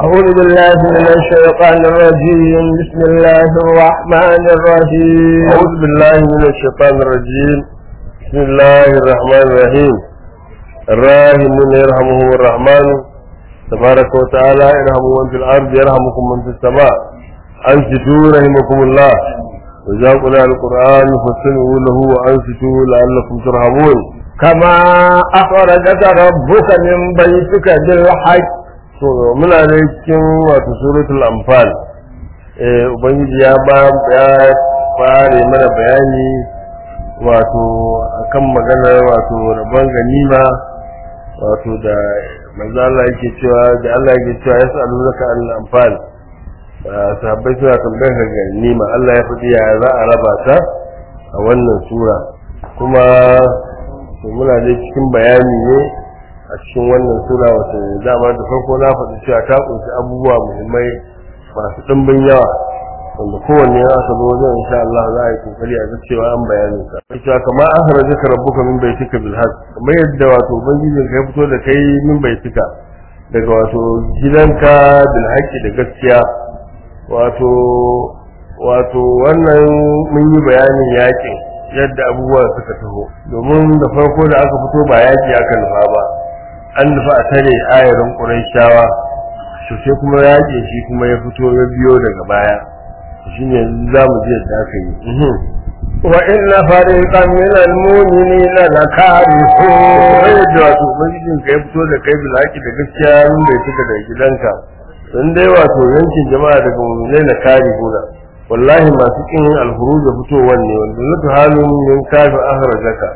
أعوذ بالله من الشيطان الرجيم بسم الله الرحمن الرحيم أعوذ بالله من الشيطان الرجيم بسم الله الرحمن الرحيم الراحمون يرحمهم الرحمن تبارك وتعالى ارحموا من في الأرض يرحمكم من في السماء أنصتوا رحمكم الله وإذا قرأ القرآن فاستمعوا له وأنصتوا لعلكم ترحمون كما أخرجك ربك من بيتك بالحق so muna da cikin wato suratul anfal eh ubangiji ya ba ya fare mana bayani wato akan maganar wato rabon ganima wato da manzo Allah yake cewa da Allah yake cewa yas'alunaka anil anfal sahabbai suna tambayar ka ganima Allah ya faɗi ya za a raba ta a wannan sura kuma muna da cikin bayani ne a cikin wannan sura wata dama da farko na faɗi cewa ta ƙunshi abubuwa muhimmai masu ɗimbin yawa wanda kowanne ya aka zo wajen insha Allah za a yi kokari a ga cewa an bayanin sa cewa kama an haraje ka rabbuka min baitika bil haqq kamar yadda wato ubangijin ka ya fito da kai min baitika daga wato gidanka bil haqqi da gaskiya wato wato wannan mun yi bayanin yakin yadda abubuwa suka taho domin da farko da aka fito ba yaki aka nufa ba an nufa a tare ayarin ƙuraishawa to sai kuma yaƙi shi kuma ya fito ya biyo daga baya shi ne za mu je da aka yi وإن فريقا من المؤمنين لكارهون yadda wato ubangijin ka ya fito da kai bilhaki da gaskiya mun bai fita da gidanka don dai wato yankin jama'a daga mu'minai na kare huna wallahi masu kin alhuru da fitowar ne wanda zata halin min kafin ahrajaka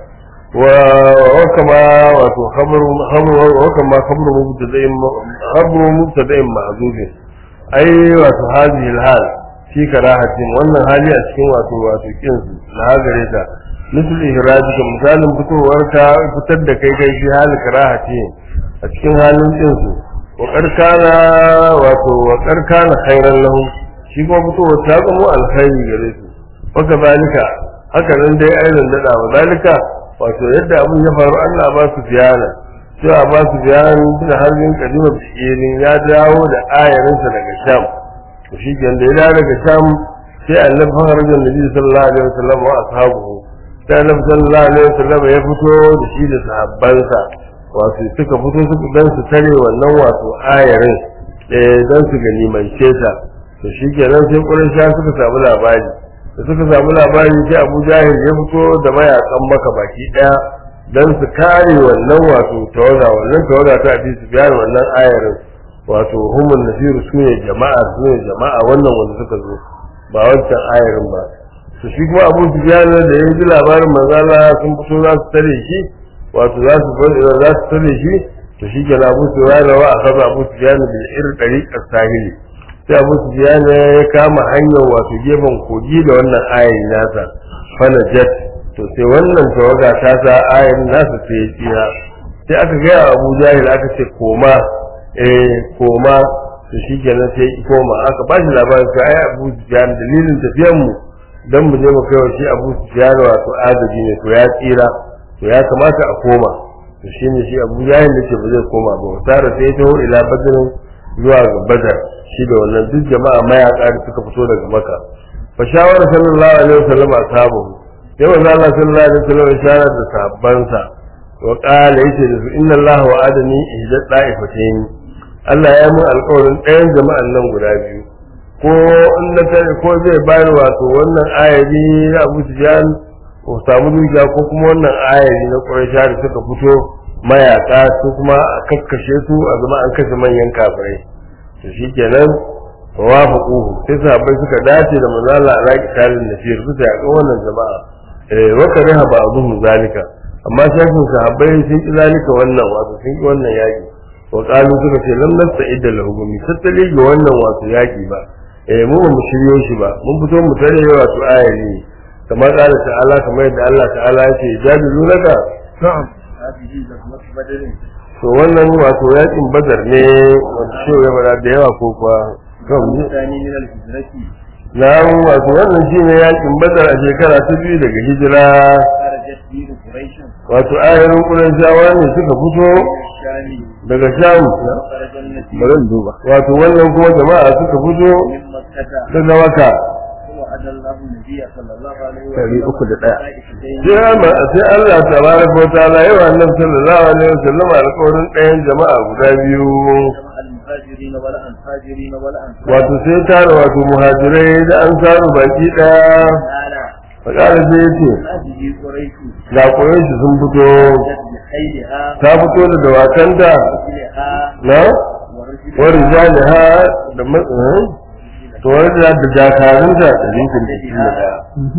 وكما خبر خبر وكما خبر مبتدئ خبر مبتدئ معذوب اي واتو هذه الحال في كراهة wannan hali a cikin wato wato kin su na gare ta misali ihraji ka misalin fitowar ka fitar da kai kai shi hali karahati a cikin halin kin su wa karkana wato wa karkana khairan lahu shi kuma fitowar ta zama alkhairi gare su wa kadalika haka nan dai ayyukan dada wa dalika wato yadda abin ya faru Allah ba su ziyara cewa ba su ziyara da harbin kadima bishirin ya dawo da ayarinsa daga sham to shi ke da ya dawo daga sham sai annabi faharajan nabi sallallahu alaihi wasallam wa ashabuhu sai annabi sallallahu alaihi wasallam ya fito da shi da sahabbansa wato suka fito su dan su tare wannan wato ayarin eh dan su ganimance ta to shi kenan sai quraysha suka samu labari da suka samu labari sai abu jahil ya fito da mayakan maka baki daya don su kare wannan wato tawaga wannan tawaga ta abi su biya wannan ayarin wato humul nasiru su ne jama'a su ne jama'a wannan wanda suka zo ba wancan ayarin ba to shi kuma abu su biya da ya ji labarin manzala sun fito za su tare shi wato za su za su tare shi to shi ke abu su biya wa a kaza abu su biya bil irin ɗariƙar sahili sai abu su ya kama hanyar wato gefen kogi da wannan ayin nasa fana jet to sai wannan tawaga ta sa ayin nasa sai ya tsira sai aka gaya abu jahil aka ce koma eh koma to shi kenan sai ya koma aka ba shi labarin sai ai abu sufyan dalilin tafiyan mu dan mu je mu kai wa shi abu sufyan wato agaji ne to ya tsira to ya kamata a koma to shine shi abu jahil ne ce ba zai koma ba tare sai ya taho ila badrin zuwa ga badar shi da wannan duk jama'a mayaka da suka fito daga maka fa shawara sallallahu alaihi wasallam ashabu sai manzo Allah sallallahu alaihi wasallam shawara da sahabbansa wa qala yace da su inna Allah wa'adani ihda da'ifatayn Allah ya mun alƙawarin ɗayan jama'an nan guda biyu ko in na tare ko zai bayar wato wannan ayari na Abu Sufyan ko samu dukiya ko kuma wannan ayari na Quraysh da suka fito mayaka su kuma a kakkashe su a zama an kashe manyan kafirai to shikenan wafaquhu sai sahabbai suka dace da manzo Allah a raki talin nasir suka yaƙi wannan jama'a eh wa kariha ba'dhum zalika amma shafin sahabbai sun ki zalika wannan wato sun ki wannan yaki wa qalu suka ce lam nasta'id lahu gumi tattali ga wannan wato yaki ba eh mu ba mu shiryo shi ba mun fito mu tare wato ayani kamar qala ta'ala kamar yadda Allah ta'ala ya ce jadilunaka na'am to wannan wato yakin badar ne wanda shi ya bada da yawa ko kuwa kan na wato wannan shi ne yakin badar a shekara ta biyu daga hijira wato ayarin ƙurayshawa ne suka fito daga sham وخرج النبي bari in duba wato wannan kuma jama'a suka fito من مكة daga waka وعد الله النبي صلى الله عليه Ɗari uku da ɗaya. sai Allah sai Allah tabaraka wa ta'ala yawa annabi sallallahu alaihi wasallam alƙawarin ɗayan jama'a guda biyu جمع المهاجرين ولا الفاجرين ولا أنصار wato sai tara wato muhajirai da an samu baki ɗaya تعالى fakara sai yace هذه قريش ga shi sun fito جد بخيلها ta fito da dawakanta ورجلها na ورجلها wani jaliha da matsayin to wani da da dakarunta da rinkin da shi da ɗaya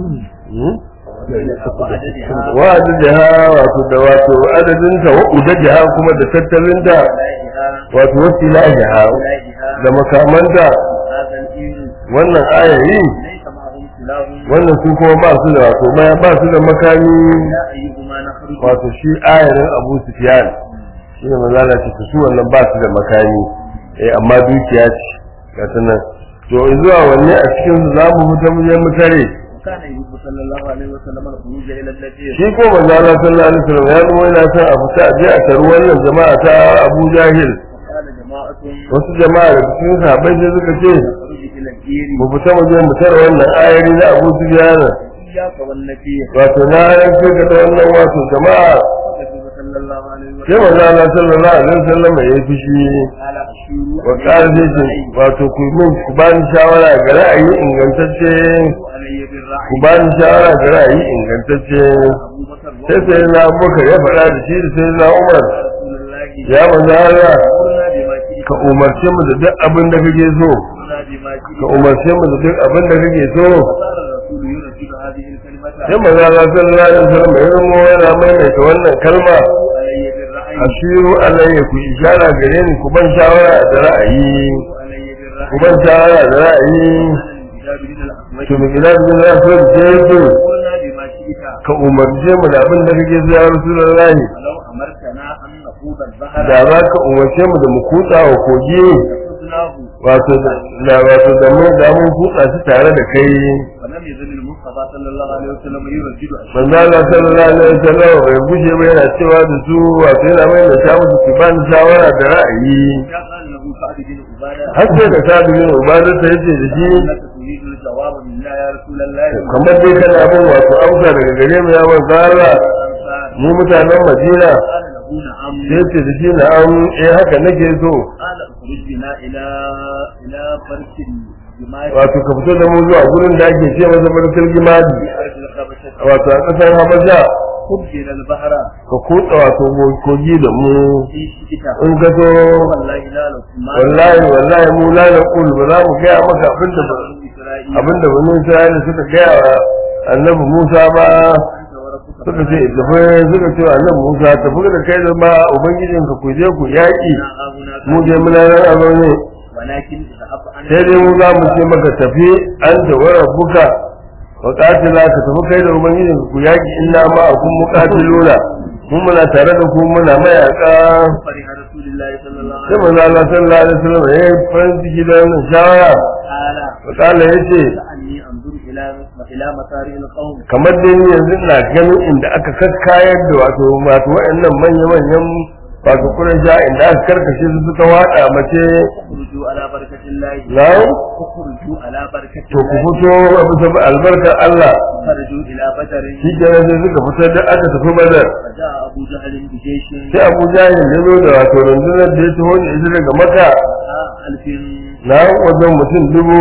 وعددها wa adadiha wato da wato adadinta wa udadiha kuma da tattalinta ولاهها wato wasilahiha ولاهها da makamanta هذا الإيل wannan ayayi ليس معهم سلاح wannan su kuma ba su da wato baya ba su da makami لا أيهما نخرج wato shi ayarin Abu Sufyan shi ne manzala ce su wannan ba su da makami eh amma dukiya ce ga ta nan to zuwa wanne a cikin su za mu fita mu je mu tare وكان يحب صلى الله عليه وسلم الخروج إلى النبي shi ko manzala sallallahu alaihi wasallam ya zama yana son a fita a je a taru wannan jama'a ta Abu Jahil وقال جماعة wasu jama'a da cikin sahabbai sai suka ce نخرج إلى الدير mu fita mu je mu tare wannan ayari na Abu Sufyan إياك والنبي wato na yanke ka da wannan wato jama'a وكتب صلى الله عليه sai وسلم manzo Allah sallallahu alaihi wasallam ya yi fushi قال أشيروا wa qala zai ce wato ku min ku ba ni shawara ga ra'ayi ingantacce علي ku بالرعي ba ni shawara ga ra'ayi ingantacce أبو بكر sai sai na Abubakar ya faɗa da shi da sai na Umar رسول الله ya manzo Allah أمرنا بما شئت ka umarce mu da duk abin da kake so أمرنا بما ka شئت umarce mu da duk abin da kake so فصار الرسول يردد هذه الكلمة sai manzo Allah sallallahu alaihi wasallam ya zama yana maimaita wannan kalma علي بالرعي ashiru alayya ku ishara gare ni ku ban shawara da ra'ayi علي ku بالرعي ban shawara da ra'ayi الكتاب من الأحمد to mu gida da za su je su أمرنا بما شئت ka umarce mu da abin da kake so ya rasulullahi ولو أمرتنا أن نخوض البحر da za ka umarce mu da mu kutsa wa kogi لخذناه wato da wato da mu da mun kutsa shi tare da kai ولم يزل المصطفى صلى الله عليه وسلم يردد manzo Allah sallallahu alaihi wasallam bai gushe ba yana cewa da su wato yana mai da ta musu ku bani shawara da ra'ayi يا قال له سعد بن عبادة har sai da sabu bin ubadar ta yace da shi إنك تريد الجواب منا يا رسول الله kamar dai kana bin wato amsa daga gare mu ya manzo Allah الأنصار mu mutanen Madina قال له نعم sai ce da shi na'am eh haka nake so قال اخرج بنا إلى إلى فرس الجماعة wato ka fito da mu zuwa gurin da ake ce masa barkar gimadi في أرض الخبشة wato a ƙasar Habasha خذ إلى البحر ka kutsa wato kogi da mu في شتاء in ka so والله لا لكم ما wallahi wallahi mu la naqul ba za mu gaya maka abin da بنو إسرائيل abin da bani Isra'ila suka gaya wa annabi Musa ba أنت وربك suka ce tafi suka ce wa annabi Musa tafi da kai da ma ubangijinka ku je ku yaƙi فإنا هاهنا mu je muna nan a zaune ولكن اذهب أنت sai dai mu za mu ce maka tafi an da wara buka wa katila ka tafi kai da ubangijin ku yaki inna ma akun muqatiluna mun muna tare da ku muna mayaka فرح رسول الله صلى الله sai عليه manzo Allah sallallahu alaihi wasallam ya yi farin ciki da wannan shawara قال wa kala yace كأني أنظر إلى إلى مسارع القوم kamar dai ni yanzu ina ganin inda aka kakkayar da wato wato wayannan manya manyan wato kurasha inda aka karkashe su suka wada mace اخرجوا على بركة الله na'am اخرجوا على بركة to ku الله fito a bisa albarkar Allah خرجوا إلى بدر shi kenan sai suka fitar da aka tafi badar فجاء أبو جهل بجيش sai abu jahil ya zo da wato rundunar da ya taho da ita daga maka ألف na wajen mutum dubu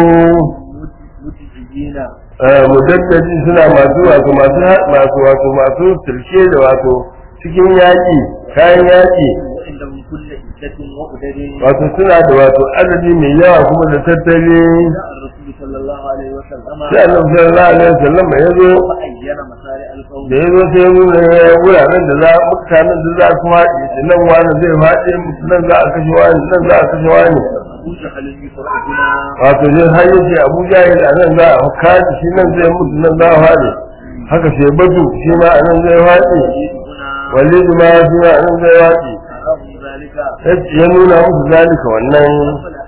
متجهين eh, mudaddaji suna masu wato masu masu wato masu tilke da wato cikin yaƙi kayan yaƙi وعندهم كل عدة وعدد wato suna da wato adadi mai yawa kuma da tattali جاء الرسول صلى الله عليه وسلم sai annabi sallallahu alaihi wasallam ya zo فأين مسارع القوم da ya zo sai ya nuna wuraren da za mutanen da za su haɗe shi nan wani zai haɗe nan za a kashe wani nan za a kashe wani أبو جهل يفرقنا wato zai har yace Abu Jahil a nan za a kaji shi nan zai mutu nan za a haɗe haka sai batu shi ma a nan zai haɗe هنا walid ma shi ma a nan zai haɗe أراه ذلك ya nuna musu zalika wannan قبل أن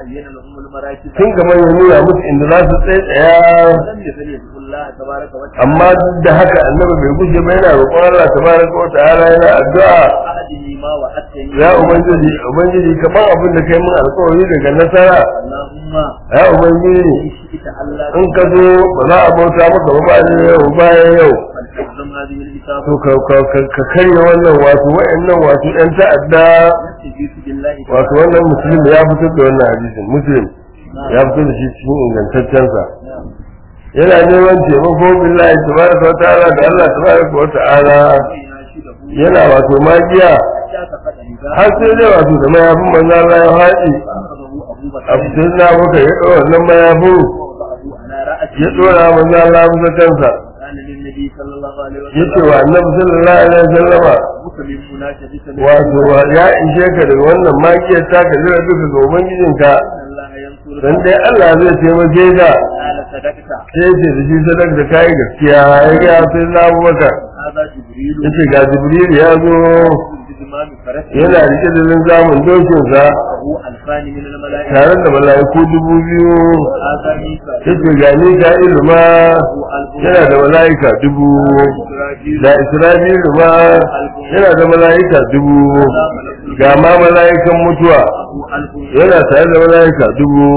عين لهم المراكب tun gaban ya nuna musu inda za su tsaye tsaya ولم يزل يدعو الله تبارك وتعالى amma duk da haka annabi bai gushe ba yana roƙon Allah tabaraka wa ta'ala yana addu'a أحده ما وعدتني ya ubangiji ubangiji kamar abin da kai mun alƙawari daga nasara اللهم ya ubangiji إن شئت ألا in ka zo ba za a bauta maka ba bayan yau bayan yau فلتعظم هذه الكتاب to ka ka- ka- ka karya wannan wato wa'annan wato ɗan ta'adda يستجيب بالله wato wannan muslim ya fitar da wannan hadisin muslim ya fitar da shi cikin ingantaccensa نعم yana neman taimako billahi tabaraka wa ta'ala da Allah tabaraka wa ta'ala ويناشده yana wato magiya حتى فقد نداء har sai dai wato da mayafin manzo Allah ya haɗi فأخذه أبو بكر a fitar na baka ya ɗora wannan mayafin ووضعه على رأسه ya ɗora manzo Allah bisa kansa قال للنبي صلى الله عليه ya ce وسلم wa annabi sallallahu alaihi wasallama بك من مناشدة wato ya ishe ka daga wannan magiyar ta ka jira duka ga ubangijinka أن الله ينصر dan dai Allah zai taimake ka قال صدقت sai ce da shi sadak da kai gaskiya ya ga sai na Abubakar هذا جبريل yace ga Jibril ya zo بزمام فرسه yana rike da linzamin dokinsa وهو ألفان من الملائكة tare da mala'iku dubu biyu هذا ميكائيل yace ga Mika'ilu ma وهو ألف yana da mala'ika dubu إسرائيل da Isra'ilu ma yana da mala'ika dubu ga ma mala'ikan mutuwa وهو ألف yana tare da mala'ika dubu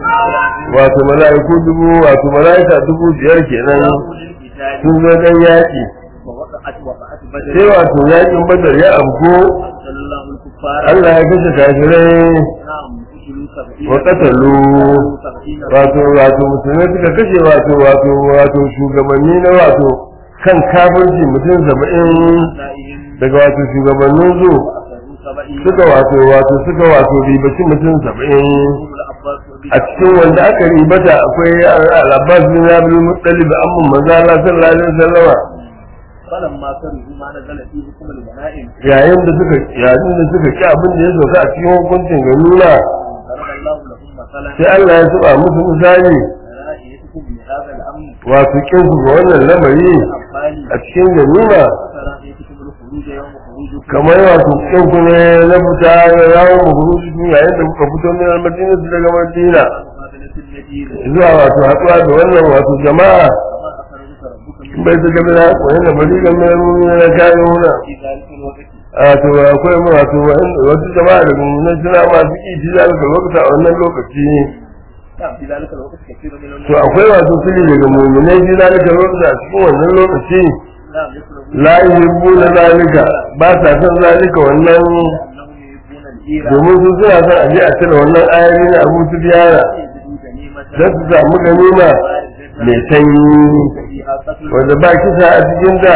wato mala'iku dubu wato mala'ika dubu biyar kenan للقتال sun zo dan yaƙi ووقعت وقعت sai بدر wato yaƙin badar ya abko صلى الله الكفار Allah ya kashe kafirai نعم قتلوا سبعين wa qatalu سبعين wato wato musulmai suka kashe wato wato wato shugabanni na wato kan kafirci mutum saba'in نسائهم daga wato shugabannin su وأخذوا سبعين suka wato wato suka wato ribaci mutum saba'in هم العباس a cikin wanda aka ribata akwai al-Abbas bin Abdul Muttalib amma manzo Allah sallallahu alaihi wasallam فلما كرهوا ما نزل في حكم الغنائم yayin da suka yayin da suka ki abin da ya sauka a cikin hukuncin ganuna ضرب الله لهم مثلا sai Allah ya saba musu misali رأيتكم بهذا الأمر wato kin su ga wannan lamari الأنفال a cikin ganuna فرأيتكم الخروج يوم خروجكم kamar wato kin ku ne na fita ya yawo mu huruji yayin da kuka fito min al-Madina daga Madina مقابلة النذير zuwa wato haɗuwa da wannan wato jama'a كما أخرجك ربك in من bai ta gaba da wani da bari ga mai rumi na kayan huna في ذلك الوقت a to akwai mu wato wasu jama'a da mummunan suna masu ƙi ji zalika lokuta a wannan lokaci نعم في ذلك الوقت كثير من to akwai wato fili daga mummunai ji zalika lokuta a cikin wannan lokaci نعم يقربون la yuhibbu na zalika ba sa son zalika wannan أنهم يحبون الإيرة domin su suna son a je a cire wannan ayoyi na Abu Sufyana يجدوا غنيمة don su samu ganima mai sanyi فيها قتل wanda ba kisa a cikin da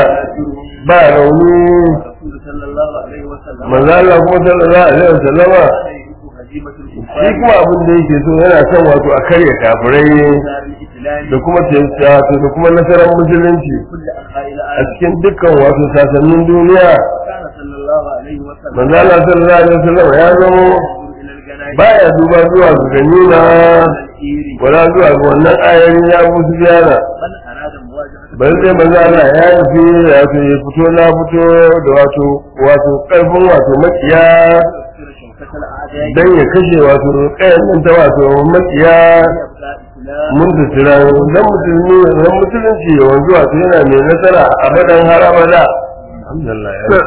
ba rauni الرسول صلى الله عليه وسلم manzo Allah kuma sallallahu alaihi wasallama كان يحب هزيمة shi الكفار kuma abin da yake so yana son wato a karya kafirai دار الإسلام da kuma wato da kuma nasarar musulunci كل أنحاء a العالم cikin dukkan wato sasannin duniya كان صلى الله عليه وسلم manzo Allah sallallahu alaihi wasallama ya zamo ينظر إلى الجنائز baya duba zuwa ga ganima الإير wala zuwa ga wannan ayoyin ya musu biyana من أراد مواجهة bari dai manzo Allah ya nufi wato ya fito na fito da wato wato karfin wato makiya تكسير شوكة الأعداء dan ya kashe wato kayan nan ta wato makiya يبقى إسلام mun da tira dan musulmi dan musulunci ya wanzu wato yana mai nasara abadan har abada alhamdulillah ya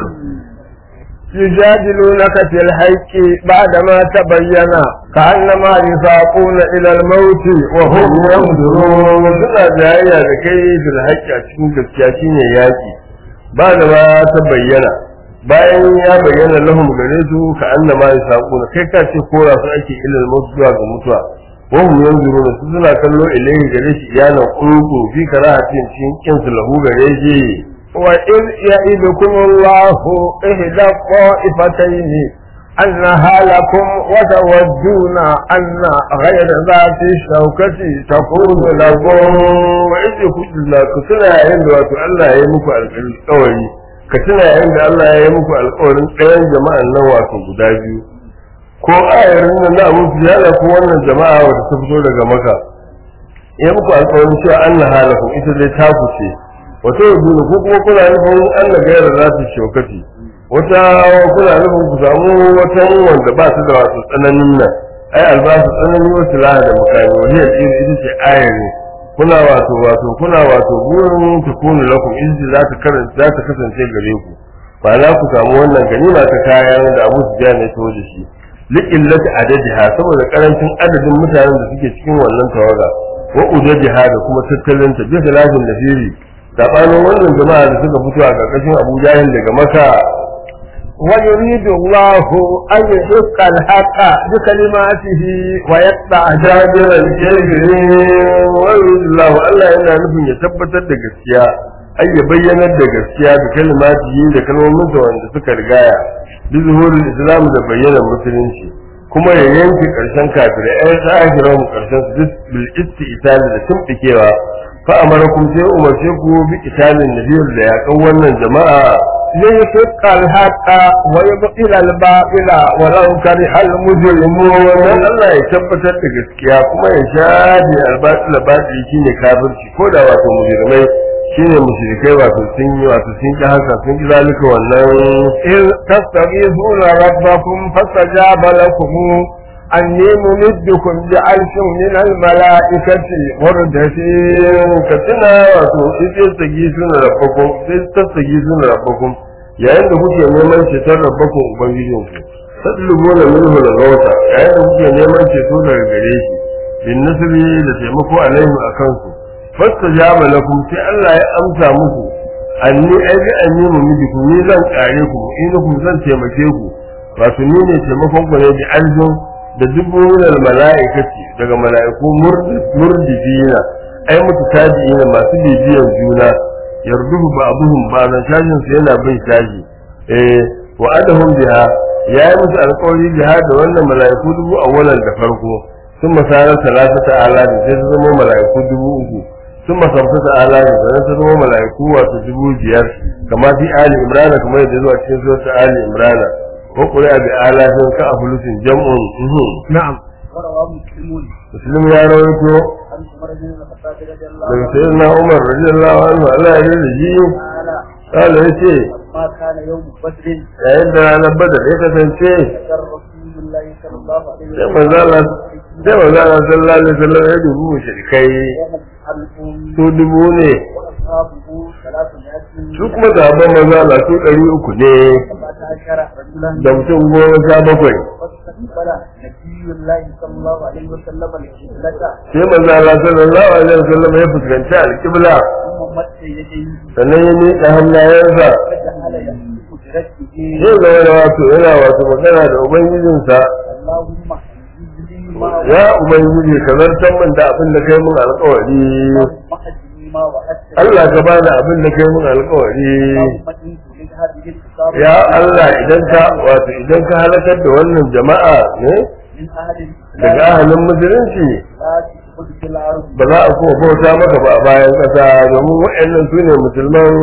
يجادلونك في الحق بعدما تبين كأنما يساقون إلى الموت وهم ينظرون suna jayayya da kai bil haƙƙi a cikin gaskiya shine yaki ba da ba ta bayyana bayan ya bayyana lahum gare su ka annama yasaquna kai ka ce kora su ake ilal mutu zuwa ga mutuwa wa hum yanzuruna su suna kallo ilayhi gare shi iyana qulubu fi karahatin cikin kin su lahu gare shi وإذ يئدكم الله إحدى الطائفتين أنها لكم وتودون أن غير ذات الشوكة تكون لكم wa idda kujilla ka tuna yayin da wato Allah ya yi muku alƙawari ka tuna yayin da Allah ya yi muku alƙawarin ɗayan jama'an nan wato guda biyu ko ayarin nan na Abu Sufyan ko wannan jama'a wadda ta fito daga Makka ya muku alƙawarin cewa Allah halakum ita dai ta kuce wata yanzu ko kuma kuna nufin Allah gaira za su shokati wata kuna nufin ku samu wata wanda ba su da wato tsananin nan ai albasu tsanani wasu laha da makami wani ya tsiri ita ce ayar ne kuna wato wato kuna wato burin ta kunu lakum izzi za ta karanta za ta kasance gare ku ba za ku samu wannan ganima ta kayan da Abu Sufyan ya tawo da shi liqillati adadiha saboda karancin adadin mutanen da suke cikin wannan tawaga wa udadiha da kuma tattalin ta bisa lafin da fili sabanin wannan jama'a da suka fito a karkashin Abu Jahil daga Makka ويريد الله أن يحق الحق بكلماته ويقطع دابر jabiran الكافرين kafirin wa yudillahu Allah yana nufin ya tabbatar da gaskiya ai ya bayyanar da gaskiya da kalmati da kalmomin da wanda suka rigaya bi zuhurul islam da bayyanar musulunci kuma ya yanke karshen kafirai ai zahiran karshen su bil isti'tali da tumbikewa fa amarakum sai umarce ku bi italin nabiyul da yakan wannan jama'a ليحق الحق ويبطل الباطل ولو كره المجرمون wannan Allah ya tabbatar da gaskiya kuma ya shafe albatil batil shine kafirci ko da wato mujrimai shine mushrikai wato sun yi wato sun ki haka sun ki zalika wannan إذ تستغيثون ربكم فاستجاب لكم أني ممدكم بألف من الملائكة مردفين ka tuna wato sai sagi suna rabbakum sai tasagi suna rabbakum yayin da kuke neman ceton rabbakum ubangijinku tadlubuna minhu al-ghawta yayin da kuke neman ceto daga gare shi bin nasri da taimako alaihi akan su fastajaba lakum sai Allah ya amsa muku anni ai bi anni mumidiku ni zan kare ku in zan taimake ku wato ni ne taimakon ku ne bi aljun da dubunan mala'ikati daga mala'iku murdifina ai mutu tabi'ina masu bibiyan juna yarduhu ba'duhum ba'dan shajin su yana bin shaji eh wa adahum biha ya yi musu alƙawari biha da wannan mala'iku dubu awwalan da farko sun masarar talatata ala da sai su zama mala'iku dubu uku sun masamtata ala da sai su zama mala'iku wato dubu biyar kama fi ali imrana kamar yadda zuwa cikin zuwa ali imrana وقرأ بآلاف كأفلس جمع نعم وروى مسلمون مسلم يا رويته عن عمر بن الخطاب رضي الله daga عنه sayyidina Umar radiyallahu anhu Allah ya rida shi تعالى kala yace لما كان يوم بدر yayin da ranar badar ya kasance ذكر رسول الله صلى الله عليه sai وسلم manzo Allah sai manzo Allah sallallahu alaihi wasallam ya dubu mushrikai وهم ألف su dubu ne وأصحابه ثلاثمائة su kuma sahabban manzo Allah su ɗari uku ne سبعة عشر رجلا da mutum goma sha bakwai واستقبل نبي الله صلى الله عليه وسلم القبلة sai manzo Allah sallallahu alaihi wasallam ya fuskanci alƙibla ثم مد يديه sannan ya miƙa hannayensa فجعل يمسك برجله zai zama da wato yana wato magana da ubangijinsa اللهم اهدني ما ya ubangiji ka zartar min da abin da kai mun alkawari اللهم اهدني ما وعدتني Allah ka bani abin da kai mun alkawari اللهم إن تريد هذه الكتاب ya Allah idan ka wato idan ka halakar da wannan jama'a ne من أهل daga الإسلام ahalin musulunci لا تشرك في الأرض ba za a kuma bauta maka ba a bayan ƙasa domin waɗannan su ne musulman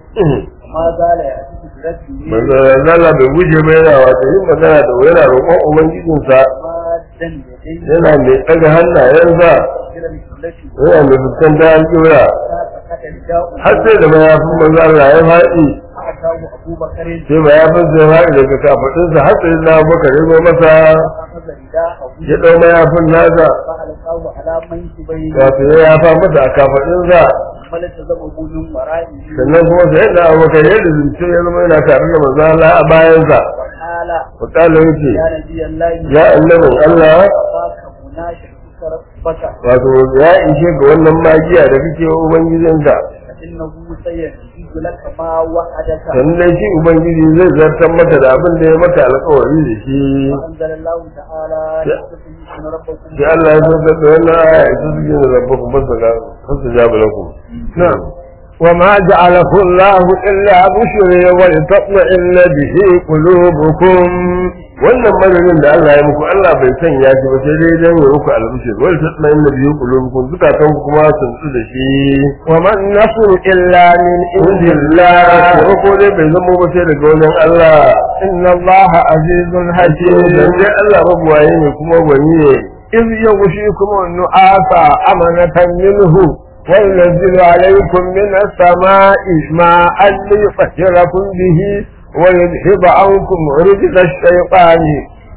وما زال يأتيك برجله manzala bai guje ba yana wato yin magana da yana roƙon ubangijinsa مادا يديه yana mai ɗaga hannayensa إلى القبلة yana mai fuskanta alƙibla فسكت رداء har sai da mayafin manzo Allah ya faɗi فأتاه أبو بكر sai mayafin sai ya faɗi daga kafaɗinsa har sai na Abubakar ya zo masa فأخذ رداءه ya ɗau mayafin nasa فألقاه على منكبيه wato ya yafa masa a kafaɗinsa فالتزمه من ورائه sannan kuma sai da Abubakar ya rizunce ya zama yana tare da manzo Allah a bayansa وقال wakala yace يا نبي الله ya annabin Allah أخاك مناشدتك ربك wato ya ishe ga wannan magiya da kake wa ubangijinka فإنه سيجيب لك ما وعدك sannan shi ubangiji zai zartar mata da abin da ya mata alƙawari da shi وأنزل الله تعالى يا- يستجيبون ربكم sai Allah ya zartar da wannan aya ita suke da rabbakum fasaga fasajabu lakum نعم وما جعله الله إلا بشرى ولتطمئن به قلوبكم wannan madadin da Allah ya muku Allah bai sanya shi ba sai dai dan ya muku albishir wal tatma inna bihi qulubukum zukatan ku kuma sun tsu da shi وما النصر إلا من عند indillah الله ko dai bai zama ba sai daga wajen Allah إن الله عزيز dan حكيم dai Allah mabuwaye ne kuma gwani ne إذ يغشيكم النعاس أمنة منه وينزل عليكم من السماء ماء ليطهركم به ويذهب عنكم رجز الشيطان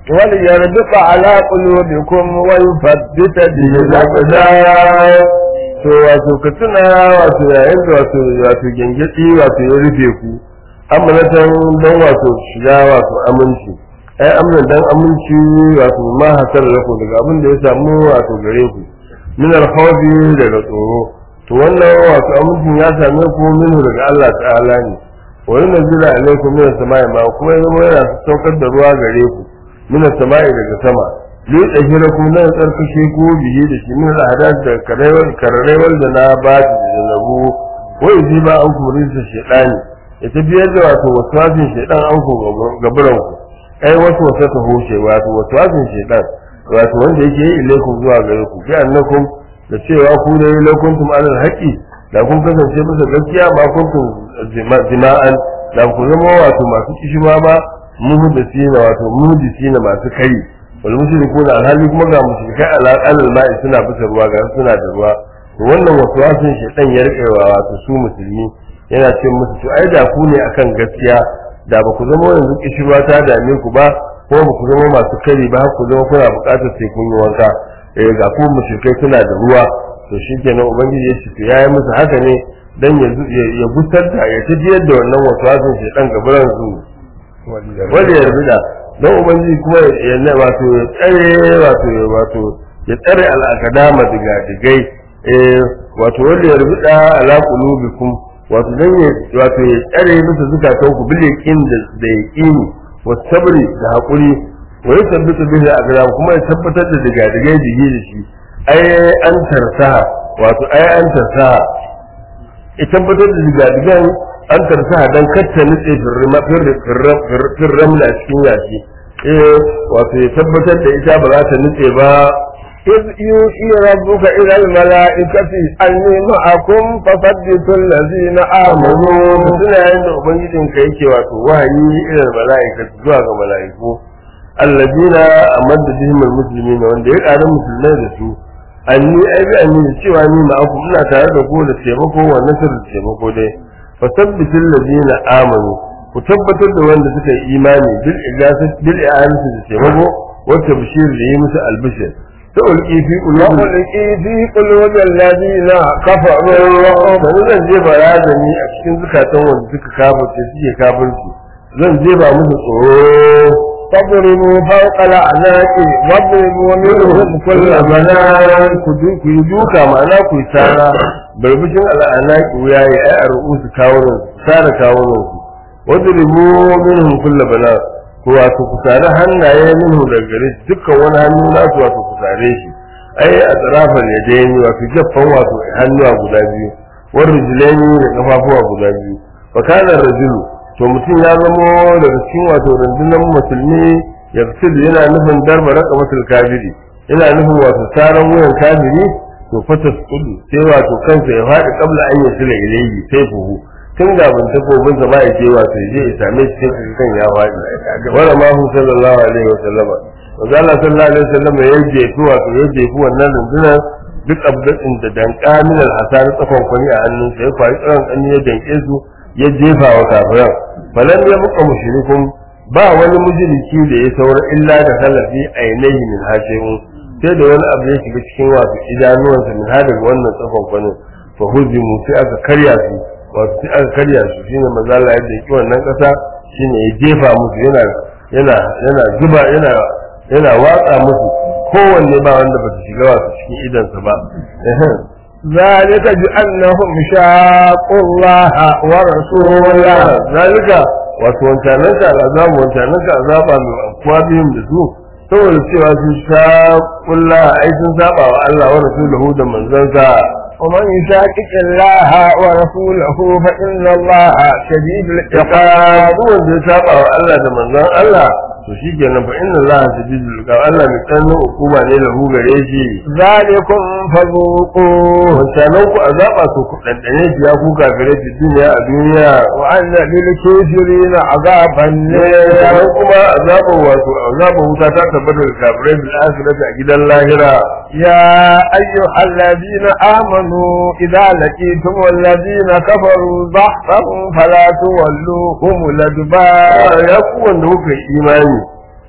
وليربط على قلوبكم ويثبت به الأقدام to wato ka tuna wato yayin da wato wato gengedi wato ya rufe ku amanatan don wato shiga wato aminci ai amnan dan aminci wato ma hasar lakum daga abin da ya samu wato gare ku min al-khawfi daga tsoro to wannan wato amincin ya same ku minhu daga Allah ta'ala ne wa yunzilu alaykum min as-sama'i ma kuma yanzu yana saukar da ruwa gare ku min as-sama'i daga sama li tahirakum la tsarkake ku bihi da shi min al-ahdath da karewar karewar da na ba da nabu wa yuziba an ku rinsa shaytani ya tafiyar da wato waswasin shaytan an ku gaburan ku ai wasu wasa ta hoshe wato waswasin shaytan wato wanda yake yi ilaikum zuwa gare ku bi annakum da cewa ku ne lakuntum alal haqi da kun kasance bisa gaskiya ba kuntum jima'an da ku zama wato masu kishima ba muhdisina wato muhdisina masu kai wal mushrikuna alhali kuma ga mushrikai alal ma'i suna bisa ruwa ga suna da ruwa to wannan waswasin shaytan ya rike wato su musulmi yana ce musu to ai da ku ne akan gaskiya da ba ku zama yanzu kishima ta dame ku ba ko ba ku zama masu kari ba ku zama kuna buƙatar sai kun yi wanka eh ga ku mushrikai suna da ruwa to shikenan ubangiji ya ce to yayi musu haka ne dan ya ya gusar da ya tafiyar da wannan waswasin shaytan gaburan su wanda ya rubuta dan ubangiji kuma ya ne wato ya tsare wato wato ya tsare al'akadama diga digai eh wato wanda ya rubuta ala qulubikum wato dan ya wato ya tsare musu zukatan ku bil yaqin da yaqini wa sabri da hakuri wa yuthabbitu bihi al kuma ya tabbatar da diga digai digi da shi ai an tarsaha wato ai an tarsaha ya tabbatar da diga digan an tarsaha dan katta nutse fir ramla cikin yashi eh wato ya tabbatar da ita ba za ta nutse ba إذ يوحي ربك إلى الملائكة أني معكم فثبتوا الذين آمنوا suna yayin da ubangijin ka yake wato wahayi irin mala'ika zuwa ga mala'iku alladina amadda bihim almuslimin wanda ya ƙara musulmai da su anni ai bi anni da cewa ni ma'akum ina tare da ku da taimako wa nasar da taimako dai fa sabbitul ladina amanu ku tabbatar da wanda suka yi imani bil ijazat bil i'anati da taimako wata bishir da yi musu albishir تلقي في قلوب وألقي في قلوب الذين كفروا Sani zan jefa razani a cikin zukatan wanda suka kafirce suke kafirci zan jefa musu tsoro فاضربوا فوق الأعناق واضربوا منهم كل بنان ku du- ku yi duka ma'ana ku yi tsara barbishin al'ana ki wuya ya ai a ru'usu kawunan su tsara kawunan su wadda ribu minhum kulla bana ku wato ku tsara hannaye minhu daga gare shi dukkan wani hannu nasu wato ku tsare shi ai a tsarafar ya daini wato jaffan wato hannuwa guda biyu wani rijilani da kafafuwa guda biyu fakanar rajulu to mutum ya zamo daga cikin wato rundunar musulmi ya fi yana nufin darba raka matul kafiri yana nufin wato tsaron wuyan kafiri to fatas kudu sai wato kansa ya faɗi kabla an yi sila ilayhi sai fuhu tun da bin takobin sa ba ya je wato ya je ya same shi sai kan ya faɗi wala ma hu sallallahu alaihi wa sallama wanda Allah sallallahu alaihi wa sallama ya jefi wato ya jefi wannan rundunar duk abdin da danka min al-hasar tsakon kwani a hannunsa ya kwari tsaron kan ya danke su ya jefa wa kafiran falan ya buka mushrikun ba wani mujriki da ya saura illa da halafi ainihi min hashimun sai da wani abu ya shiga cikin wasu idanuwansa min hada wannan tsakon kwanin fa huzimu sai aka karya su wato sai aka karya su shine manzo Allah ya daki wannan kasa shine ya jefa musu yana yana yana zuba yana yana watsa musu kowanne ba wanda ba su shiga wasu cikin idansa ba ذلك بأنهم شاقوا الله ورسوله zalika wato wancanan ka azabu wancanan ka azaba mai akuwa biyun da su saboda cewa sun sha kulla ai sun saba wa Allah wa rasuluhu da manzansa ومن يشاكك الله ورسوله فإن الله شديد ya العقاب fara wanda ya saba wa Allah da manzan Allah to shi kenan fa inna Allah shadidul iqab Allah mai tsananin hukuma ne lahu gare shi ذلكم فذوقوه wancanan ku azaba to ku dandane shi ya kuka gare shi duniya a duniya وأن للكافرين عذاب النار sannan kuma azabar wato azabar wuta ta tabbata da kafirai bil akhirati a gidan lahira يا أيها الذين آمنوا إذا لقيتم الذين كفروا ضحفا فلا تولوهم الأدبار ya ku wanda kuka yi imani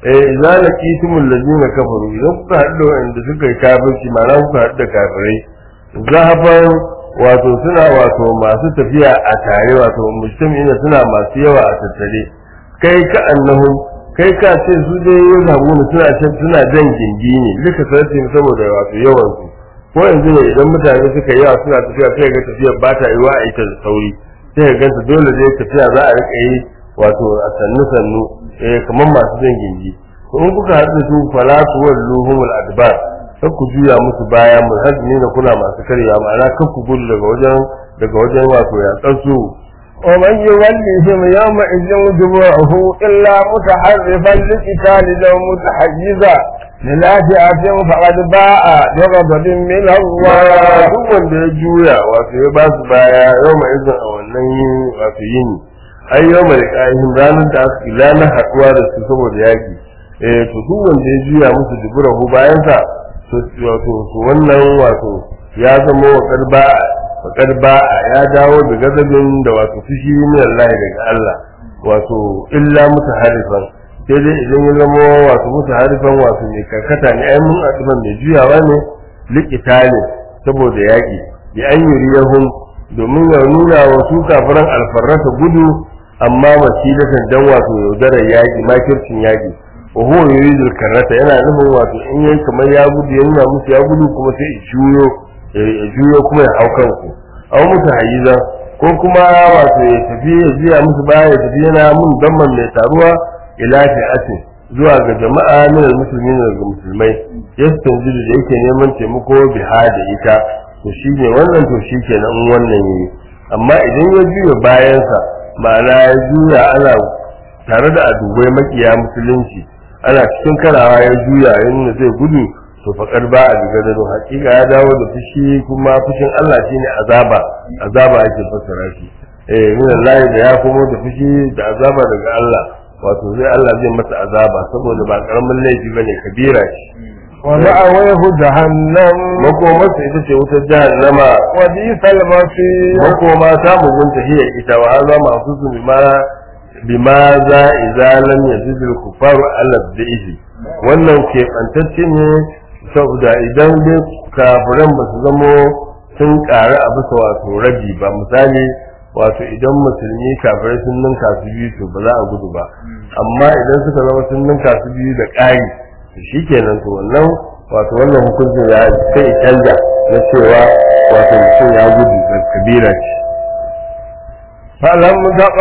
eh idza laqitumul ladina kafaru idan kuka haɗu da wanda suka yi kafirci ma'ana kuka haɗu da kafirai zahaban wato suna wato masu tafiya a tare wato mujtami'ina suna masu yawa a tattare kai ka annahu kai ka ce su dai yin habuna suna can suna jan gindi ne duka sarki saboda wato yawan su ko yanzu ne idan mutane suka yawa suna tafiya sai ga tafiyar ba ta yiwa a ita da sauri sai ka ganta dole dai tafiya za a rika yi wato a sannu sannu eh kamar masu jan gindi to in kuka haɗu da su fala tuwalluhumul adbar kar ku juya musu baya mulhazmi da kuna masu karya ma'ana kar ku gudu daga wajen daga wajen wato yaƙar su ومن يولهم يومئذ دبره إلا متحرفا لقتال أو متحيزا للا فئة فقد باء بغضب من الله duk wanda ya juya wato ya ba su baya yau mai izin a wannan yini wato yini ai yau mai ƙa'ihin ranar da aka ranar haɗuwa da su saboda yaƙi eh to duk wanda ya juya musu duburahu bayansa to wato to wannan wato ya zama wa karba fakar ba ya dawo da gazabin da wato fushi min Allah daga Allah wato illa mutaharifan sai dai idan ya zama wato mutaharifan wato mai karkata ne ai mun adiban mai juyawa ne likitali saboda yaƙi bi an yuriyahum domin ya nuna wa su kafiran alfarrata gudu amma wasilatan dan wato yaudarar yaƙi makircin yaƙi wa huwa yuridul karrata yana nufin wato in yayi kamar ya gudu ya nuna musu ya gudu kuma sai ya juyo ya juyo kuma ya hau kanku aw musu hayiza ko kuma wato ya tafi ya jiya musu baya ya tafi yana mun damman mai taruwa ila fi'atin zuwa ga jama'a min almuslimin daga musulmai yastanjidu da yake neman taimako biha da ita to shine wannan to shikenan in wannan yayi amma idan ya juya bayansa ma'ana ya juya ana tare da adubai makiya musulunci ana cikin karawa ya juya yana zai gudu to faƙar ba a diga da hakika ya dawo da fushi kuma fushin Allah shine azaba azaba ake fassara shi eh min Allah da ya komo da fushi da azaba daga Allah wato zai Allah zai masa azaba saboda ba karamin laifi bane kabira shi ومأويه جهنم makomarsa ita ce wutar jahannama وبئس المصير makoma ta mugunta hiya ita wa haza masu su bima bima za idza lam yazid al kufaru ala dhihi wannan ke bantacce ne saboda idan dai kafiran ba su zamo sun ƙara a bisa wato rabi ba misali wato idan musulmi kafirai sun ninka su biyu to ba za a gudu ba amma idan suka zama sun ninka su biyu da ƙari to shikenan to wannan wato wannan hukuncin ya sai ya canja na cewa wato mutum ya gudu da kabira ce فلم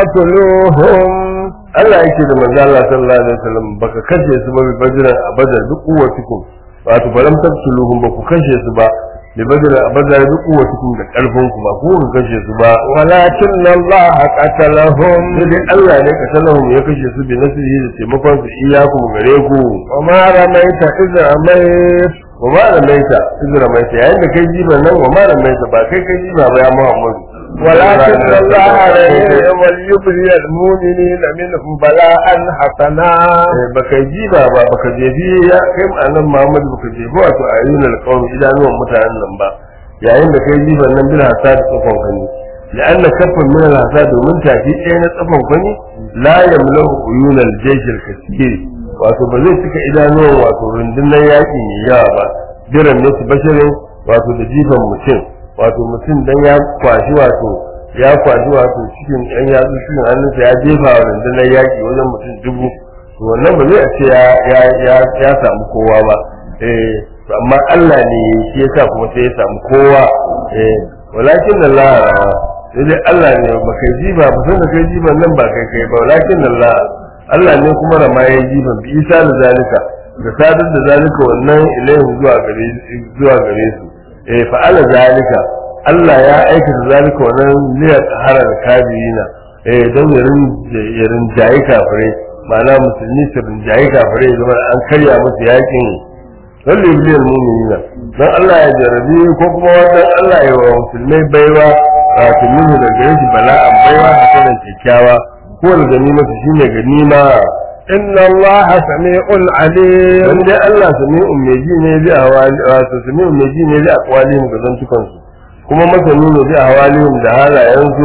تقتلوهم Allah yake da manzo Allah sallallahu alaihi wasallam baka kashe su ba bi badran abadar duk kuwatukum wato balam tabtuluhum ba ku kashe su ba bi badran abadar duk kuwatukum da karfin ku ba ku ku kashe su ba ولكن الله قتلهم sai dai Allah ne kasalahum ya kashe su bi nasrihi da taimakon su iyakum gare ku وما رميت إذ رميت wa ma ramaita izra maita yayin da kai jiba nan wa ma ramaita ba kai kai jiba ba ya Muhammadu ولكن الله عليه وليبري المؤمنين منهم بلاء حسنا Eh, baka jiba ba baka jefi ya kai annan Muhammad baka jefi wato ayyun alqawm idanuwan mutanen nan ba yayin da kai jiba nan bil hasad tsafon kani la'anna kaffan min al hasad domin tafi ɗaya na tsafon kani la yamlahu uyun al jaysh al kasir wato ba zai cika idanuwan wato rundunar yaƙi mai yawa ba biran ne su bashirin wato da jifan mutum wato mutum dan ya kwashi wato ya kwashi wato cikin ɗan yatsu cikin hannunsa ya jefa wa rundunar yaƙi wajen mutum dubu to wannan ba zai a ce ya ya ya ya samu kowa ba eh to amma Allah ne shi yasa kuma sai ya samu kowa eh walakin Allah sai dai Allah ne ba kai jiba ba san da kai jiban nan ba kai kai ba walakin Allah Allah ne kuma rama ya jiban bi isa da zalika da sadar da zalika wannan ilaihim zuwa gare zuwa gare su eh fa'ala zalika Allah ya aikata zalika wannan liya tsahara da kabirina eh don ya rinjaye kafirai ma'ana musulmi su rinjaye kafirai zama an karya musu yakin wanda ya biliyar mu'minina don Allah ya jarabi ko kuma wannan Allah ya wa musulmai baiwa wato minhu da gare shi bala'an baiwa hasanan kyakkyawa ko da ganima su shine ganima إن الله سميع عليم dan dai Allah sami'un mai ji ne bi awali wato sami'un mai ji ne bi aqwalihim ga zantukan su kuma masani ne bi awalihim da halayen su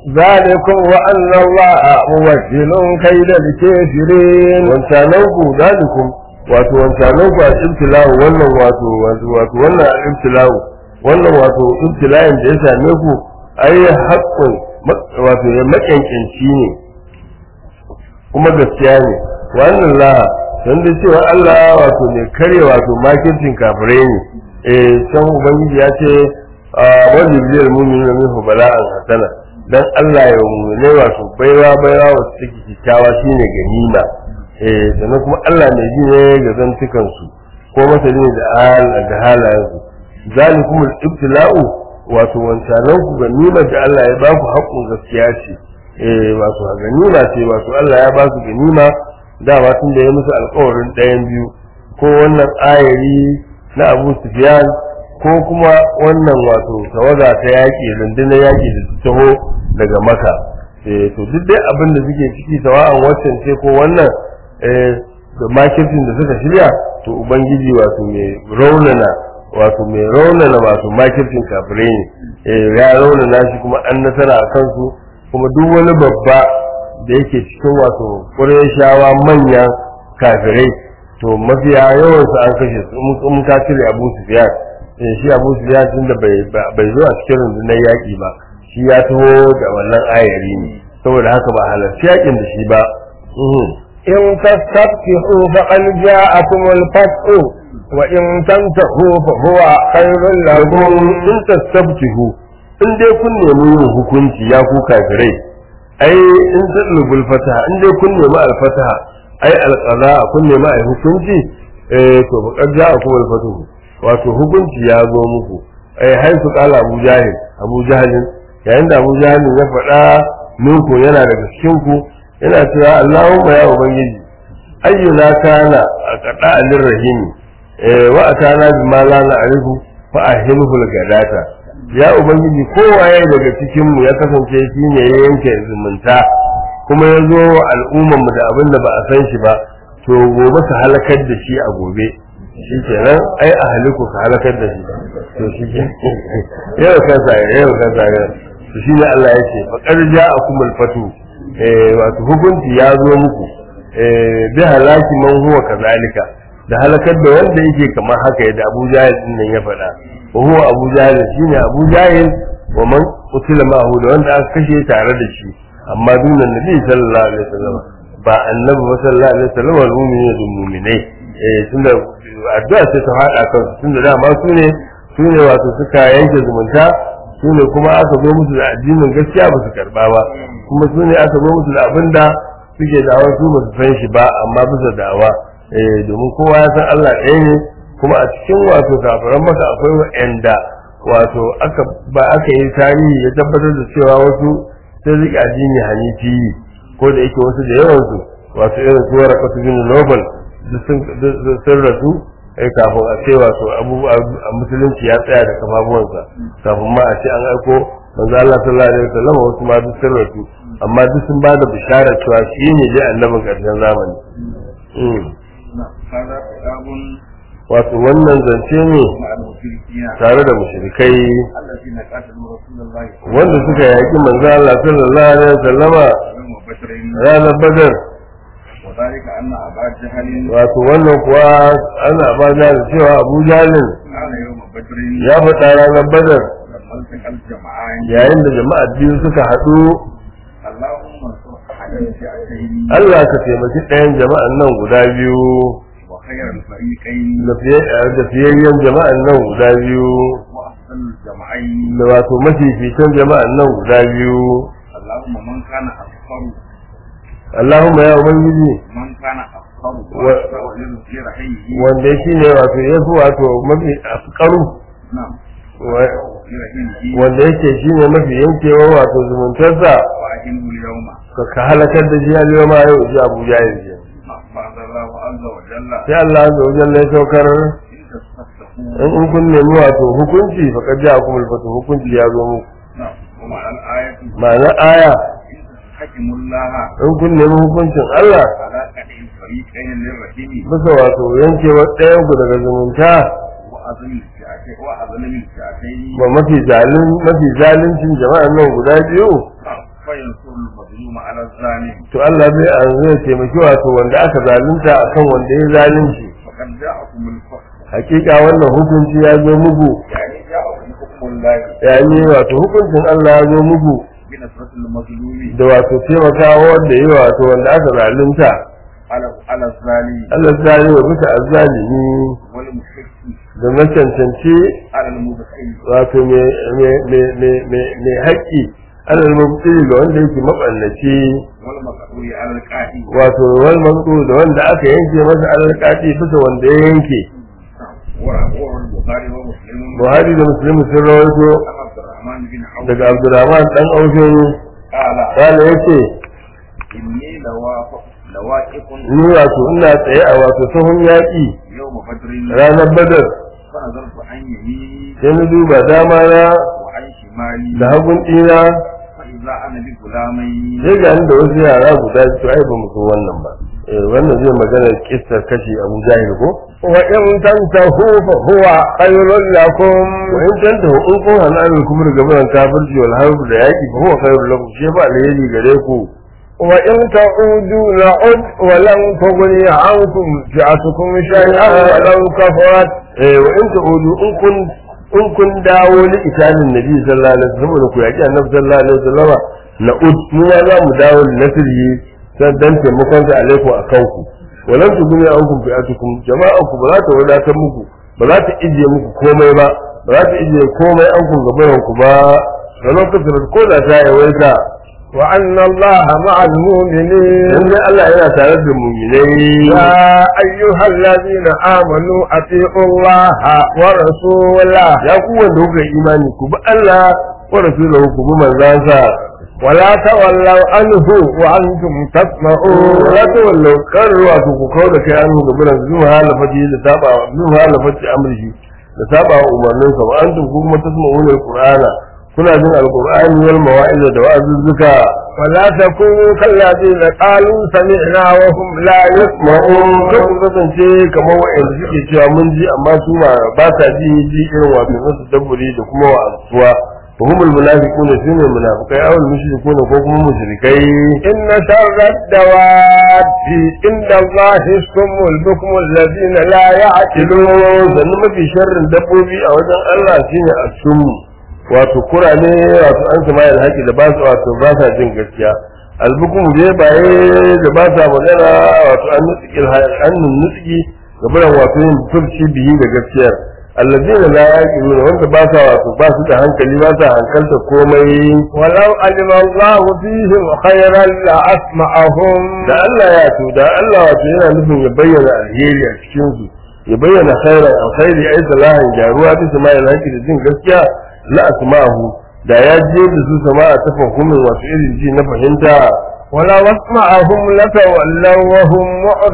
ذلكم وأن الله موكل كيد الكافرين wancanan ku zalikum wato wancanan ku a ibtilahu wannan wato wato wato wannan ibtilahu wannan wato ibtila'in da ya same ku ai haqqun wato ya makankanci ne kuma gaskiya ne wannan la dan da cewa Allah wato ne kare wato makircin kafirai ne eh can ubangiji ya ce wani biyar mu'minu minhu bala'an hasana dan Allah ya mu'mine wato baiwa baiwa wasu take kikkiawa shine ganima eh sannan kuma Allah ne ji ne ga zantukan su ko masali ne da hal da halayen su zalikum al-ibtila'u wato wancanan ku ganima da Allah ya ba ku haƙƙin gaskiya ce eh wato ganima ce wato Allah ya ba su ganima dama tun da ya musu alƙawarin ɗayan biyu ko wannan ayari na Abu Sufyan ko kuma wannan wato tawaga ta yaƙi rundunar yaƙi da ta taho daga maka eh to duk dai abin da suke ciki sawa'an waccan ce ko wannan eh da makircin da suka shirya to ubangiji wato mai raunana wato mai raunana wato makircin kafirai ne eh ya raunana shi kuma an nasara a kansu kuma duk wani babba da yake cikin wato shawa manyan kafirai to mafiya yawansu an kashe su in ka cire abu sufyan eh shi abu sufyan tun da bai zo a cikin rundunar yaƙi ba shi ya taho da wannan ayari ne saboda haka ba halarci yaƙin da shi ba إن تستفتحوا فقد جاءكم الفتح وإن تنتهوا فهو خير لكم in tastabtihu in dai kun nemi yin hukunci ya ku kafirai ai in tadlubul fataha in dai kun nemi alfataha ai alqada kun nemi ai hukunci eh to faqad ja'akum alfatuhu wato hukunci ya zo muku ai haisu qala abu jahil abu jahil yayin da abu jahil ya faɗa minku yana daga cikin ku yana cewa Allahumma ya ubangiji ayyuna kana aqada alir rahimi eh wa atana bima la na'rifu fa ahilhu gadata ya ubangiji kowaye daga cikin mu ya kasance shine ya yanke zumunta kuma ya zo wa al'umman mu da abin da ba a san shi ba to gobe ka halakar da shi a gobe shi kenan ai a haliku ka halakar da shi to shi ke yau ka sa yau ka sa to shi ne Allah ya ce fa qarja akumul fatu eh wato hukunci ya zo muku eh bi halaki man huwa kazalika da halakar da wanda yake kamar haka yadda Abu Jahil din nan ya faɗa wa huwa Abu Jahil shine Abu Jahil wa man qutila ma'ahu da wanda aka kashe tare da shi amma dunan Nabi sallallahu alaihi wasallam ba annabi ba sallallahu alaihi wasallam wal mu'minu da mu'minai eh tunda addu'a sai ta hada kan tunda dama su ne su ne wato suka yanke zumunta su ne kuma aka zo musu da addinin gaskiya ba su karba ba kuma su ne aka zo musu da abinda suke da'awa su ba su san shi ba amma bisa da'awa eh domin kowa ya san Allah ɗaya ne kuma a cikin wato kafiran maka akwai wa'anda wato aka ba aka yi tarihi ya tabbatar da cewa wasu sai rike addini hanifi ko da yake wasu da yawan su wato irin su warakatu bin nobel sun rasu ai kafin a ce wato abubuwa a musulunci ya tsaya da kafafuwansa kafin ma a ce an aiko manzo Allah sallallahu alaihi wasallam wasu ma duk sun rasu amma duk sun ba da bishara cewa shi ne dai annabin ƙarshen zamani هذا كتاب wato wannan zance ne مع المشركين tare da mushrikai الذين قاتلوا رسول الله صلى wanda suka yaki manzo Allah sallallahu alaihi wasallama الله وبشر ranar badar وذلك أن أبا جهل wato wannan kuwa ana ba da cewa Abu Jalil قال يوم بدر ya faɗa ranar badar لما التقى الجمعان yayin da jama'a biyu suka haɗu اللهم انصر أحد الفئتين Allah ka taimaki ɗayan jama'an nan guda biyu وخير الفريقين da fiye- da fiyayyen jama'an nan guda biyu وأحسن الجمعين da wato mafificin jama'an nan guda biyu اللهم من كان أكثر Allahumma ya ubangiji من كان أكثر و- وأكثر لرحيه wanda shi ne wato ya fi wato mafi afkaru نعم wa- لرحيه wanda yake shi ne mafi yankewa wato zumuntarsa وأهله اليوم ka ka halakar da shi a ma yau ji abu ya yi فأخبر الله عز وجل sai Allah azza wa jalla ya saukar إن تستفتحوا in in kun nemi wato hukunci fa kad ja'akum al-fatu hukunci ya zo muku نعم ومعنى الآية ma'ana aya إن تستحكموا الله in kun nemi hukuncin Allah على كده الفريقين للرحيم bisa wato yankewar ɗayan ku daga zumunta وأظن الفئتين وأظن الفئتين ba mafi zalin mafi zalincin jama'an nan guda biyu وينصر المظلوم على الظالم to Allah zai an zai taimaki wato wanda aka zalunta akan wanda ya zalunci فقد جاءكم الفصل hakika wannan hukunci ya zo muku يعني جاءكم حكم الله yani wato hukuncin Allah ya zo muku بنصرة المظلوم da wato taimakawa wanda ya wato wanda aka zalunta على على الظالم Allah zai yi wa bisa azzalimi والمشرك da na cancanci على المبخل wato mai haƙƙi alal mubtili ga wanda yake maballaci والمقتول على القاتل wato wal maqtu da wanda aka yanke masa alal qati bisa wanda ya yanke ورواه البخاري ومسلم Buhari da Muslim sun rawaito عن عبد الرحمن بن عوف daga Abdurrahman dan Aufin قال kana yace إني لواقف لواقف ni wato ina tsaye a wato sahun yaƙi يوم بدر ranar Badar فنظرت عن يميني sai na duba dama na وعن شمالي da hagun ɗina فإذا أنا بغلامين sai ga ni da wasu yara guda to ai ba mu so wannan ba eh wannan zai magana kissar kashi Abu Jahil ko wa in tantahu fa huwa khairul lakum wa in tantahu in kun hana an kuma daga buran kafirci wal harb da yaki fa huwa khairul lakum shi ba alheri gare ku wa in ta'udu na'ud wa lam tughni ankum fi'atukum shay'an wa law kafarat eh wa in ta'udu in kun in kun dawo li italin nabi sallallahu alaihi wasallam saboda ku yaki annabi sallallahu alaihi wasallam na'ud mu ma za mu dawo li nasrihi dan dan taimakon sa alaikum akan ku walan tuguni ankum fi'atukum jama'a ku ba za ta wadatar muku ba za ta ijiye muku komai ba ba za ta ijiye komai an kun gaban ku ba ranar kasar ko da ta yawaita wa anna allaha ma'al mu'minin dan dai Allah yana tare da mu'minai ya ayyuhal ladina amanu ati'u allaha wa rasulahu ya ku wanda kuka yi imani ku bi Allah wa rasulahu ku bi manzansa ولا تولوا عنه وأنتم تسمعون wala ta wallau kan ruwa ku ku kawo da kai an ga biran zuwa halafati da saba zuwa halafati amrihi da saba wa umarninsa wa antum ku kuma tasma'una alqur'ana kuna jin alqur'ani wal mawa'iza da wa'azuzzuka ولا تكونوا كالذين قالوا سمعنا وهم لا ma'un يسمعون kan ku kasance kamar wa'anda suke cewa mun ji amma su ma ba ta ji ji irin wato nasu dabburi da kuma wa'azuwa wa humul munafiquna sune munafiqai aw mushrikuna ko kuma mushrikai إن شر الدواب عند الله الصم البكم الذين لا يعقلون sannan mafi sharrin dabbobi a wajen Allah shine asum wato kurane wato an sama da haƙi da ba su wato ba sa jin gaskiya albukum je baye da ba sa magana wato an nutsiki an nutsiki ga buran wato yin turci bihi da gaskiyar allazina la yaqiluna wanda ba sa wato ba su da hankali ba sa hankalta komai ولو علم الله فيهم خيرا لأسمعهم da Allah ya to da Allah wato yana nufin ya bayyana alheri a cikin su ya bayyana khairan alkhairi ai salahan jaruwa ta sama'il haqi da jin gaskiya la asma'ahu da ya je da su sama'a ta fahimin wasu irin ji na fahimta ولو أسمعهم لتولوا وهم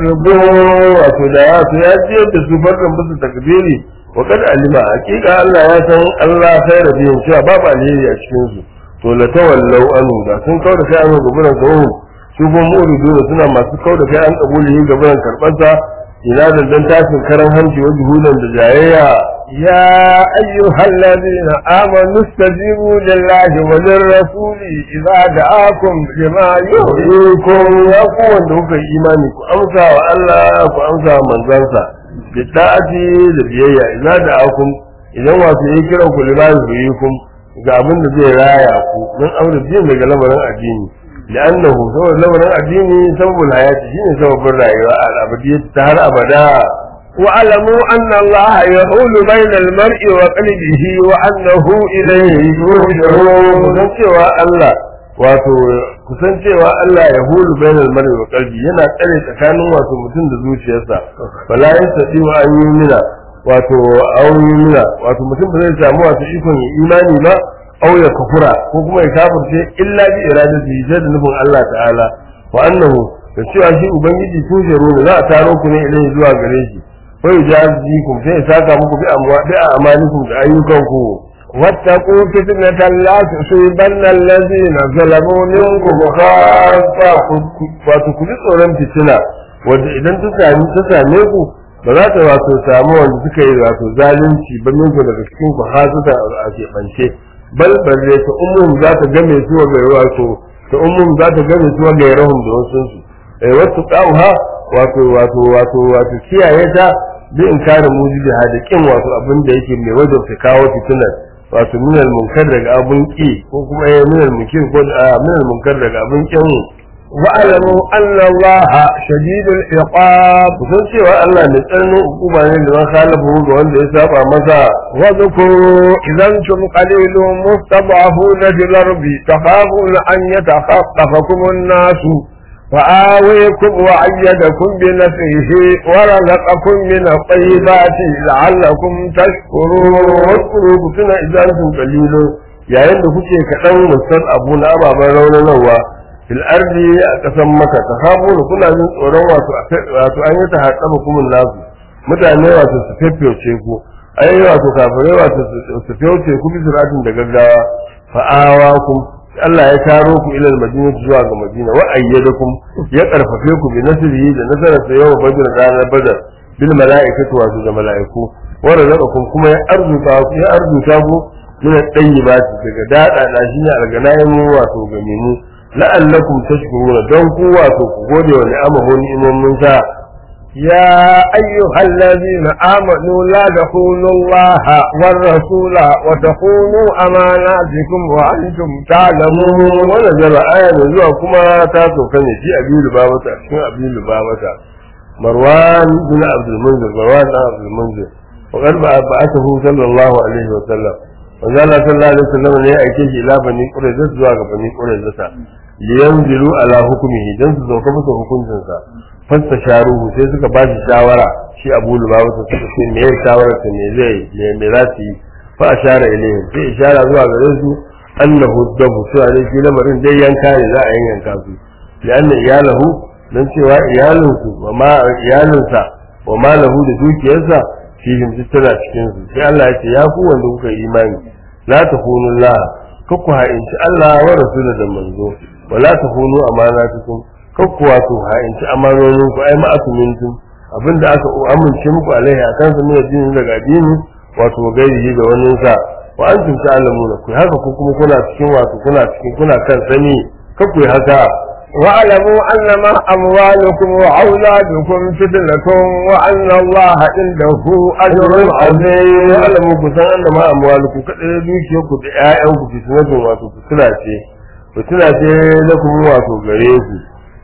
معرضون wato da ya to ya je da su farkan bisa takbiri wa kad alima hakika Allah ya san Allah khaira bihin cewa babu alheri a cikin su to la tawallau anu da sun kauda kai anu gaburan kawo su kuma mu'ridu suna masu kauda kai an kabuli gaburan karbansa ina da dan tashin karan hanci wa juhudan da jayayya يا أيها الذين آمنوا استجيبوا لله وللرسول إذا دعاكم لما yuhyikum ya ku wanda kuka yi imani ku amsa wa Allah ku amsa wa manzansa da ta'ati da biyayya ina da akum idan wasu yi kiran ku lima yuhyikum ga abin da zai raya ku don amsa din daga lamarin addini لأنه سبب لمن الديني سبب الحياة شيء سبب الرأيوة الأبدية تهر أبدا واعلموا أن الله يحول بين المرء وقلبه وأنه إليه يرجعون kusan cewa Allah wato kusan cewa Allah ya hulu bainal mar'i wa qalbi yana tsare tsakanin wato mutum da zuciyarsa bala yastati wa an yumina wato an yumina wato mutum ba zai samu wato ikon ya imani ba aw ya kafura ko kuma ya kafirce illa bi iradati sai da nufin Allah ta'ala wa annahu da cewa shi ubangiji tujaru ne za a taro ku ne ilai zuwa gare shi fa yujazikum sai ya saka muku bi amwa bi amalikum da ayyukanku واتقوا فتنة لا تصيبن الذين ظلموا منكم khassa wato ku ji tsoron fitina wanda idan ta sami ta same ku ba za ta wato samu wanda suka yi wato zalunci ba min ku daga cikin ku har suka a keɓance bal balle ta umum za ta game su ga wato ta umum za ta gane su ga yarahum da wasu su eh wasu qauha wato wato wato wato kiyaye ta bi in kare mujibi da kin wato abin da yake mai wajen ta kawo fitinar wato minal munkar daga abun ki ko kuma eh minal munkir ko minal munkar daga abun kin واعلموا أن الله شديد العقاب kusan cewa Allah mai tsananin hukuma ne da man khalafu ga wanda ya saba masa واذكروا إذا أنتم قليل مستضعفون في الأرض تخافون أن يتخطفكم الناس فآويكم وأيدكم بنفسه ورزقكم من الطيبات لعلكم تشكرون wasu ku tuna idan sun kalilu yayin da kuke kaɗan musal abu na ababen raunanarwa fil ardi a ƙasan maka ta habu da kuna jin tsoron wato wato an yi ta haɗa kuma nasu mutane wato su fefewce ku ai wato kafirai wato su fefewce ku bisiratin da gaggawa fa'awa ku Allah ya taro ku ilal madina zuwa ga madina wa ayyadakum ya karfafe ku bi nasrihi da nasarar sa yawa badr ranar badar bil mala'ikatu wato da mala'iku wa razaqakum kuma ya arzuta ku ya arzuta ku min at-tayyibat daga dada da shi ne alganayin wato ga minu la'allakum tashkuruna don ku wato ku gode wa ni'amahu ni'imomin sa يا أيها الذين آمنوا لا تخونوا الله والرسول وتخونوا أماناتكم وأنتم تعلمون wannan jara aya da zuwa kuma ta sauka ne shi abin lubabata cikin abin lubabata marwan bin abdul munzir marwan bin abdul munzir wa qad ba'athahu sallallahu alaihi wa sallam wa zalla sallallahu alaihi wa sallam ne ya aike shi ila bani qurayza zuwa ga bani qurayza liyanzilu ala hukmihi dan su sauka masa hukuncin sa fasta sharuhu sai suka ba shi shawara shi abu lubabata suka ce me ya shawara ta me zai me me za su yi fa ashara ilayhi sai ishara zuwa gare su annahu dabu cewa ne shi lamarin dai yanka ne za a yanka su lianna iyalahu dan cewa iyalinsu wa ma iyalinsa wa ma lahu da dukiyarsa fihim tana cikin su sai Allah ya ce ya ku wanda kuka yi imani la takunu la kakku ha'inci Allah wa rasulun da manzo wa la takunu amanatukum kakku wato ha'inci amanonin ku ai ma'asumintum abinda aka amince muku alaihi akan sa ne addini daga addini wato gairihi da wani sa wa antum ta'lamuna ku haka ku kuma kuna cikin wato kuna cikin kuna kan sani kakku yi haka واعلموا أنما أموالكم وأولادكم فتنة وأن الله عنده أجر عظيم alamu ku san anna ma amwaluku kada dukiyar ku da ƴaƴan ku fitnatun wato fitina ce fitina ce na kuma wato gare ku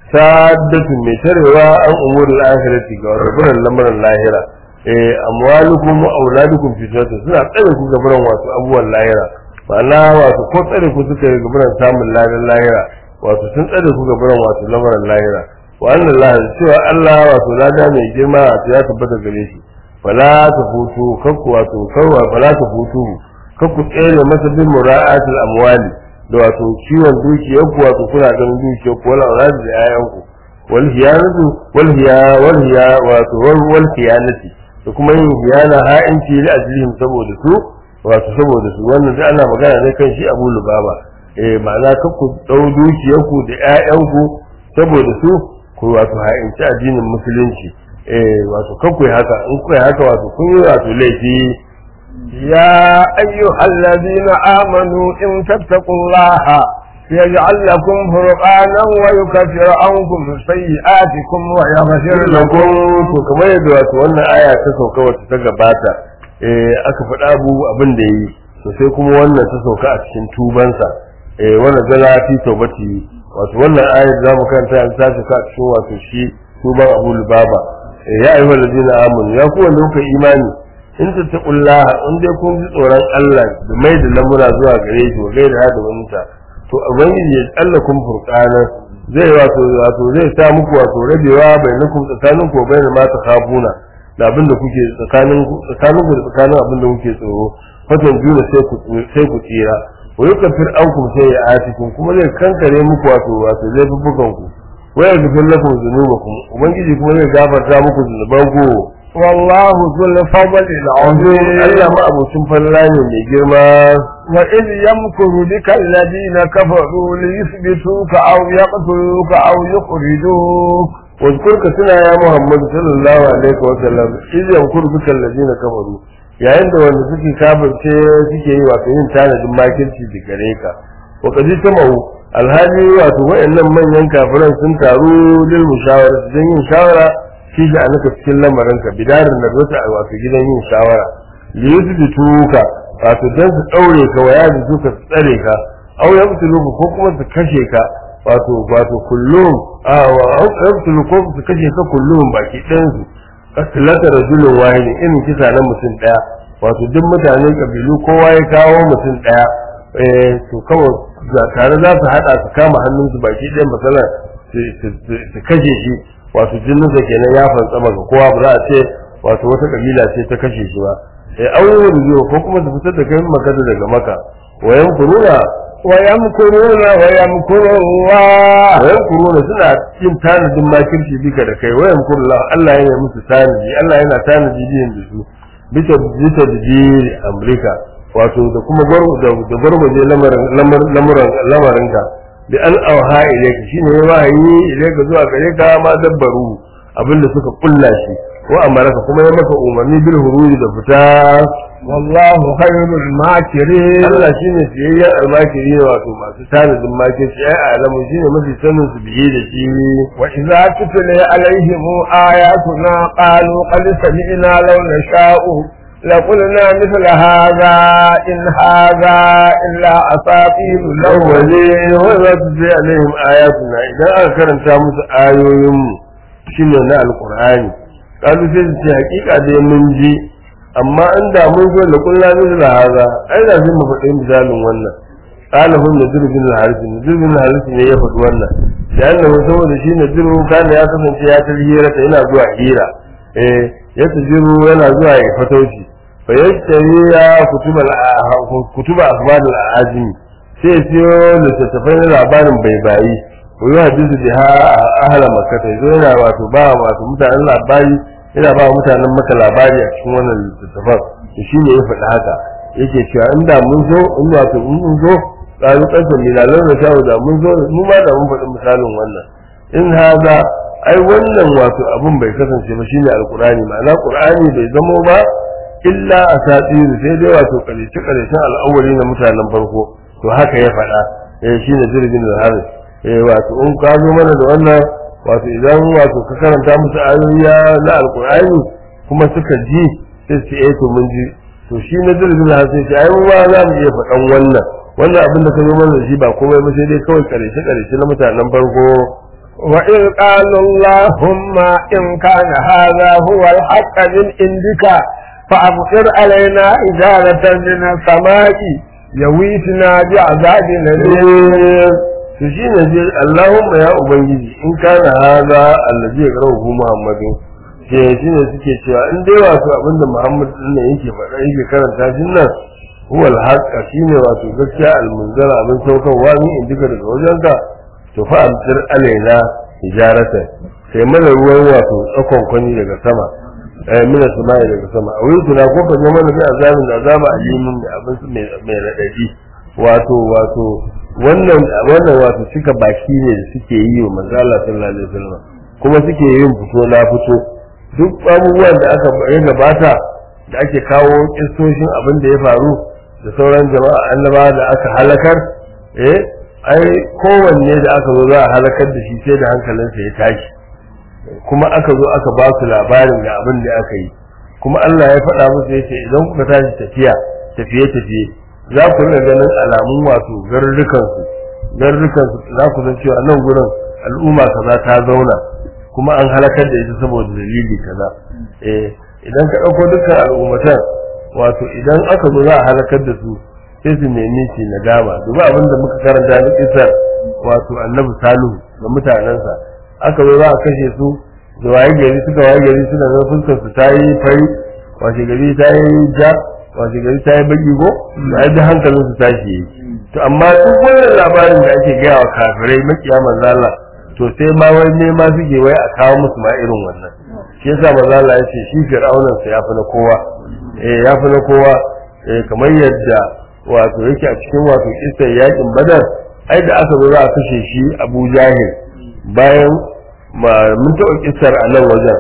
saddatun mai tarewa an umuri al-akhirati ga rabbul lamarin lahira eh amwalukum wa auladukum fitnatun suna tsare ku gaban wato abubuwan lahira ma'ana wato ko tsare ku suka yi gaban samun ladan lahira wato sun tsare ku gaban wato lamarin lahira wa anna Allah cewa Allah wato lada mai girma wato ya tabbata gare shi fala ta hutu kakku wato kawwa fala ta hutu kakku tsere masa bin mura'atul amwali da wato ciwon dukiyar ku wato kuna ganin dukiyar ku wala auladi da yayan ku wal hiyanatu wal hiya wal hiya wato wal wal hiyanati da kuma yin hiyana ha'inci li ajlihim saboda su wato saboda su wannan da ana magana ne kan shi Abu Lubaba eh ma'ana kakku dau dukiyar ku da yayan ku saboda su ku wato ha'inci addinin musulunci eh wato kakku haka in ku haka wato kun yi wato laifi يا أيها الذين آمنوا إن تتقوا الله يجعل لكم فرقانا ويكفر عنكم سيئاتكم ويغفر لكم lakum to kamar yadda wato wannan aya ta sauka wacce ta gabata eh aka faɗa abu abin da yi to sai kuma wannan ta sauka a cikin tubansa eh wannan zala fi taubati wato wannan aya da zamu karanta an ta sauka a cikin wato shi tuban Abu Lubaba eh ya ayyuhal ladina amanu ya ku wanda kuka imani in tattaqullaha in dai kun ji tsoron Allah da mai da lamura zuwa gare shi wa gaira da wanta to ubangiji ya tsallakum furqana zai wato wato zai sa muku wato rabewa bainakum tsakanin ku bainal ma takhafuna da abinda kuke tsakanin tsakanin ku da tsakanin abinda kuke tsoro fatan juna sai ku sai ku tsira wa yukafir ankum sai ya atikum kuma zai kankare muku wato wato laifukan ku wa yaghfir lakum dhunubakum ubangiji kuma zai gafarta muku zunuban ku والله ذو الفضل العظيم Allah ma abocin falla ne mai girma وإذ يمكر بك الذين كفروا ليثبتوك أو يقتلوك أو يخرجوك واذكر كتنا يا محمد صلى الله عليه وسلم إذ يمكر بك الذين كفروا yayin da wanda suke kafirce suke yi wato yin tanadin makirci da gare ka wa kaji sama'u alhali wato wayannan manyan kafiran sun taru lil mushawara don yin shawara shi da anaka cikin lamarin ka bidarin da zata a wato gidan yin shawara li yusbituka wato dan su daure ka waya da suka tsare ka aw yabtuluka ko kuma su kashe ka wato wato kullum a wa aw yabtuluka ko su kashe ka kullum baki ɗayan su katilata rajulun wahidi irin kisa na mutum ɗaya wato duk mutanen kabilu kowa ya kawo mutum ɗaya eh to kawai ga tare za su haɗa su kama hannunsu baki ɗaya masala su kashe shi wato jininsa kenan ya fantsama ga kowa ba za a ce wato wata kabila ce ta kashe shi ba eh auren zuwa ko kuma su fitar da kai makata daga maka wayan kuruna ويمكرون ويمكر الله wayan kuruna suna yin tanadin makirci bika da kai wayan kurula Allah yana musu tanadi Allah yana tanadi biyan da su bisa bisa da Amurka wato da kuma da gwargwaje lamarin lamarinka bi an auha ilayka shine ya wahayi ilayka zuwa gare ka ma dabbaru abinda suka kulla shi wa amaraka kuma ya maka umarni bil huruji da fita والله خير الماكرين Allah shine siyayyen almakiri ne wato masu tanadin makirci ai alamu shine mafi sanin su biye da shi وإذا تتلي عليهم آياتنا قالوا قد سمعنا لو نشاء لقلنا مثل هذا إن هذا إلا أساطير الأولين awwali wa za su je alaihim ayatuna idan aka karanta musu ayoyin mu shine na alqur'ani kalu sai su ce hakika dai mun ji amma in da mun zo da kullu da haza ai da zai mu faɗi misalin wannan qala hum nadir bin al-harith nadir bin al-harith ne ya faɗi wannan da annahu saboda shi nadir kana ya kasance ya tarhira ta yana zuwa hira eh ya tajiru yana zuwa ya fatauci fa yashtari ya kutuba kutuba akhbar al-azimi sai ya siyo littattafai na labarin bai bayi ko yi hadisi da ha ahala makka ta zo yana wato ba wato mutanen labari yana ba mutanen maka labari a cikin wannan littattafan to shi ne ya faɗi haka yake cewa inda mun zo in wato in mun zo ƙaru ƙasa milalan da shawo da mun zo mu ma da mun faɗi misalin wannan in haza ai wannan wato abun bai kasance ba shine alqur'ani ma'ana qur'ani bai zamo ba illa asatiru sai dai wato ƙarshe ƙarshen al'awari na mutanen farko to haka ya faɗa eh shine jirgin da haris eh wato in ka zo mana da wannan wato idan wato ka karanta musu ayoyi na alqur'ani kuma suka ji sai su eh to mun ji to shi na jirgin da haris sai ai ma za mu iya faɗan wannan wannan abin da ka zo mana da shi ba komai ba sai dai kawai ƙarshe ƙarshe na mutanen farko وإذ قالوا اللهم إن كان هذا هو الحق من عندك فأمطر علينا إجارة من السماء يويتنا بعذاب أليم to shi ne je Allahumma ya ubangiji in kana haza allazi ya karahu Muhammadu ke shi ne suke cewa in dai wato abinda Muhammad din ne yake faɗa yake karanta shi nan huwal haqqa shine wato gaskiya almunzara abin saukarwa ni in duka daga wajenka to fa amtir alaina hijarata sai mana ruwan wato tsakon kwani daga sama eh mina sama'i daga sama a wurin tuna ko kan mana da azabin da azaba alimin da abin mai mai radadi wato wato wannan wannan wato cika baki ne da suke yi wa manzo Allah sallallahu alaihi wasallam kuma suke yin fito na fito duk abubuwan da aka ya gabata da ake kawo kistoshin abin da ya faru da sauran jama'a annaba da aka halakar eh ai kowanne da aka zo za a halakar da shi sai da hankalinsa ya tashi kuma aka zo aka ba su labarin da abin da aka yi kuma Allah ya faɗa musu yace idan kuka tashi tafiya tafiye tafiye za ku rika ganin alamun wato garurrukan su garurrukan su za ku san cewa nan gurin al'umma kaza ta zauna kuma an halakar da ita saboda dalili kaza eh idan ka ɗauko dukkan al'ummatan wato idan aka zo za a halakar da su sai su nemi shi nadama duba abin da muka karanta na kisar wato annabi salihu da mutanensa aka zo za a kashe su da waye gari suka waye gari suna ga fuskar su ta yi fari washe gari ta yi ja washe gari ta yi baki ko da ai da hankalin su tashi yi to amma duk wannan labarin da ake gaya wa kafirai makiya manzo Allah to sai ma wai ne ma suke wai a kawo musu ma irin wannan shi yasa manzo Allah ya ce shi fir'aunan sa ya fi na kowa eh ya fi na kowa eh kamar yadda wato yake a cikin wato kisar yakin badar ai da aka zo za a kashe shi abu jahil bayan mun taɓa kisar a nan wajen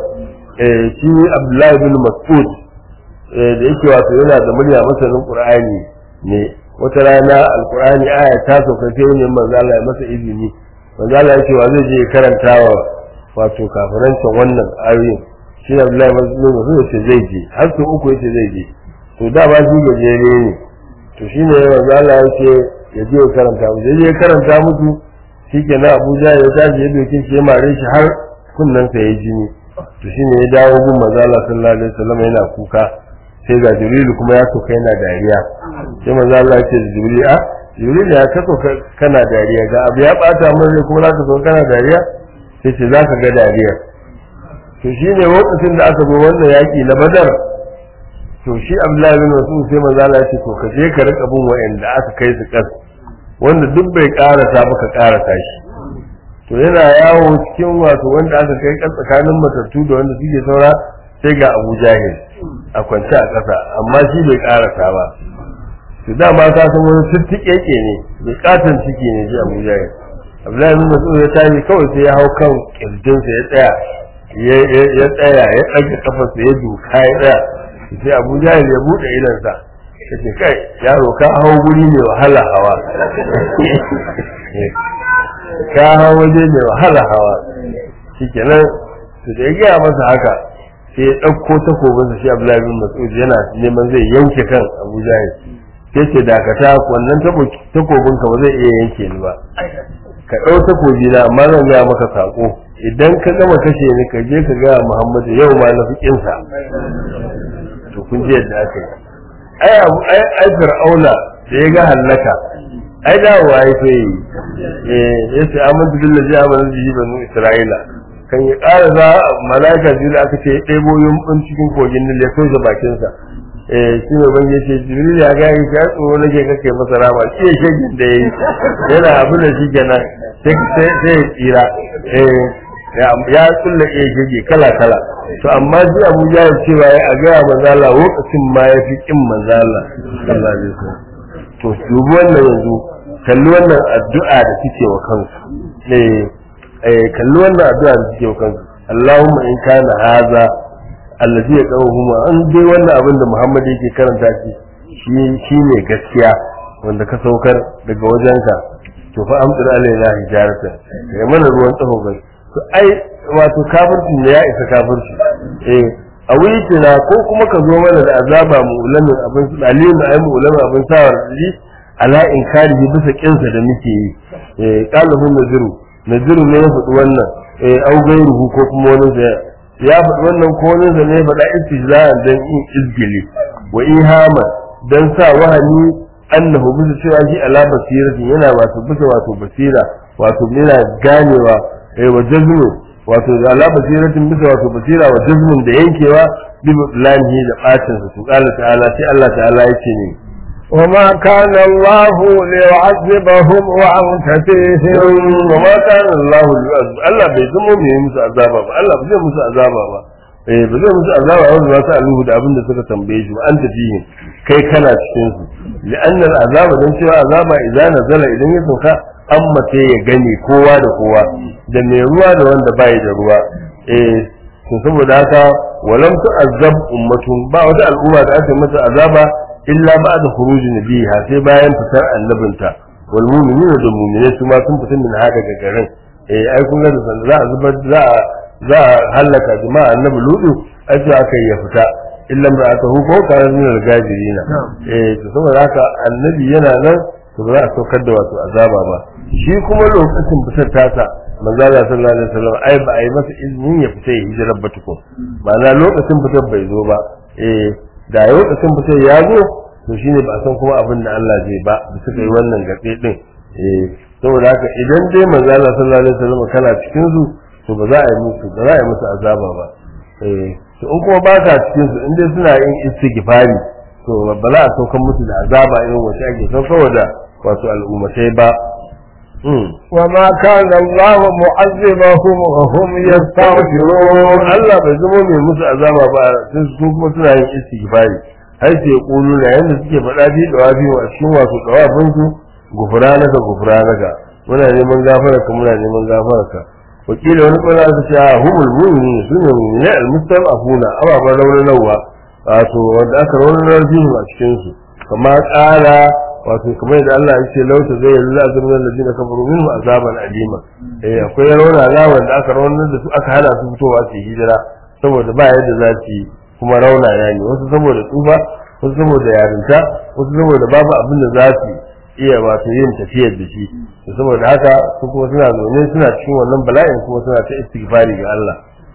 shi abdullahi bin mas'ud da yake wato yana da murya masanin qur'ani ne wata rana alkur'ani aya ta sauka sai wani manzo Allah ya masa izini manzo Allah ya ce wa zai je karanta wa wato kafirancin wannan ayoyin shi ne Abdullahi Mas'ud ya ce zai je har sau uku yace zai je to da ba shi gajere ne to shi ne manzo Allah ya ce ya je ya karanta musu ya je ya karanta musu shi ke na Abuja ya tashi ya dokin shi ya mare shi har kunnensa ya jini to shine ya dawo gun manzo Allah sallallahu alaihi wasallam yana kuka sai ga Jibril kuma ya soka yana dariya sai manzo Allah ya ce da Jibril a Jibril ya ka soka kana dariya ga abu ya bata mun rai kuma zaka soka kana dariya sai ce zaka ga dariya to shine lokacin da aka zo wannan yaki na Badar to shi Abdullahi bin Mas'ud sai manzo Allah ya ce to ka je ka rika bin wa'anda aka kai su kas wanda duk bai karasa ba ka karasa shi to yana yawo cikin wato wanda aka kai kan tsakanin matattu da wanda suke saura sai ga Abu Jahil a kwance a ƙasa amma shi bai karasa ba to dama ka san wani tuttuƙeƙe ne bai katon ciki ne shi Abu Jahil Abdullahi bin Mas'ud ya tashi kawai sai ya hau kan kirjinsa ya tsaya ya tsaya ya ɗaga kafarsa ya duka ya tsaya sai Abu Jahil ya buɗe idansa yace kai yaro ka hau guri ne wahala hawa ka hau waje mai wahala hawa shikenan su da ya gaya masa haka sai ya ɗauko takobinsa shi Abdullahi bin Mas'ud yana neman zai yanke kan Abu Jahil sai ce dakata wannan takobinka ba zai iya yanke ni ba ka ɗau takobi na amma zan gaya maka sako idan ka gama kashe ni ka je ka gaya Muhammadu yau ma na fiƙinsa to kun ji yadda aka yi ai abu ai ai fir'auna da ya ga hallaka ai da wa ai sai eh yace amantu billahi amana bihi banu isra'ila kan ya ƙara za malaika jibril aka ce ɗebo yumbin cikin kogin nil ya soja bakin sa eh shi ne ban yace jibril ya ga ya tsoro nake kake masa rama shi ya shegin da yayi yana abu da shi kenan sai sai sai tsira eh ya kulle ya shege kala kala to amma shi Abu Jahil cewa ya ga manzala lokacin ma ya fi kin manzala sallallahu alaihi wasallam to dubi wannan yanzu kalli wannan addu'a da suke wa kansu eh eh kalli wannan addu'a da suke wa kansu Allahumma in kana haza allazi ya qawhuma an dai wannan abin da Muhammad yake karanta shi shi shine gaskiya wanda ka saukar daga wajenka to fa amdir alaina hijaratan kai mana ruwan tsaho bai to ai wato kafirci ne ya isa kafirci eh a wuri kina ko kuma ka zo mana da azaba mu ulamin abin su alimin ai mu ulamin abin sawar ji ala inkari bisa kinsa da muke yi eh qalahu naziru naziru ne ya faɗi wannan eh au gairuhu ko kuma wani da ya faɗi wannan ko wani da ne faɗa istijza'an dan in izgili wa ihama dan sa wahani annahu bisa cewa shi ala basiratin yana wato bisa wato basira wato yana ganewa eh wa jazmu wato da ala basiratin bisa wato basira wa jazmun da yankewa bi lanihi da bacin su qala ta'ala sai Allah ta'ala yace ne وما كان الله ليعذبهم وأنت فيهم وما كان الله ليعذب الله bai zama mai musu azaba ba Allah ba zai musu azaba ba eh ba zai musu azaba wanda za su aluhu da abin da suka tambaye shi an tafihin kai kana cikin su li'anna azaba dan cewa azaba idan nazala idan ya sauka an mace ya gani kowa da kowa da mai ruwa da wanda bai da ruwa eh to saboda haka walam tu'azzab ummatun ba wata al'umma da aka mata azaba illa ba'da khuruji nabiha sai bayan fitar annabinta wal mu'minuna da mu'minai su ma sun fita min haka daga garin eh ai kun ga da za a zubar za a za a halaka jama'a annabi ludu ai sai aka ya fita illa ba aka huko kana min al-gajirina eh to saboda haka annabi yana nan to ba za a saukar da wato azaba ba shi kuma lokacin fitar tasa manzo Allah sallallahu alaihi wasallam ai ba a yi masa izinin ya fita ya hijira ba tukun ma'ana lokacin fitar bai zo ba eh da lokacin fitar ya zo to shine ba a san kuma abin da Allah zai ba da suka yi wannan gatse din eh saboda haka idan dai manzo Allah sallallahu alaihi wasallam kana cikin su to ba za a yi musu ba za a yi musu azaba ba eh to in kuma ba ka cikin su in dai suna yin istighfari to ba za a saukar musu da azaba irin wacce ake saukarwa da wato al'ummatai ba وما كان الله معذبهم وهم يستغفرون Allah bai zama mai musu azaba ba sai su kuma suna yin istighfari har sai ya kulu da yanda suke faɗa bi da wafi a cikin wasu dawafin su gufranaka gufranaka muna neman gafara ka muna neman gafara ka wakila wani kwana ta ce a humul mu'minin su ne mu'minai al-mustam'afuna ababan raunanawa wato wanda aka raunanar fihim a cikin su kama ƙara wato kamar yadda Allah ya ce lauta zai yi la azabun alladina kafaru minhu azaban alima eh akwai rauna rawan da aka raunar da su aka hana su fitowa su yi hijira saboda ba yadda za su yi kuma rauna ya ne wasu saboda tsufa wasu saboda yarinta wasu saboda babu abin da za su iya wato yin tafiyar da shi to saboda haka su kuma suna zaune suna cikin wannan bala'in kuma suna ta istighfari ga Allah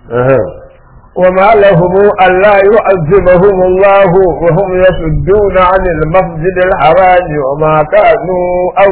وما لهم ألا يعذبهم الله وهم يصدون عن المسجد الحرام وما كانوا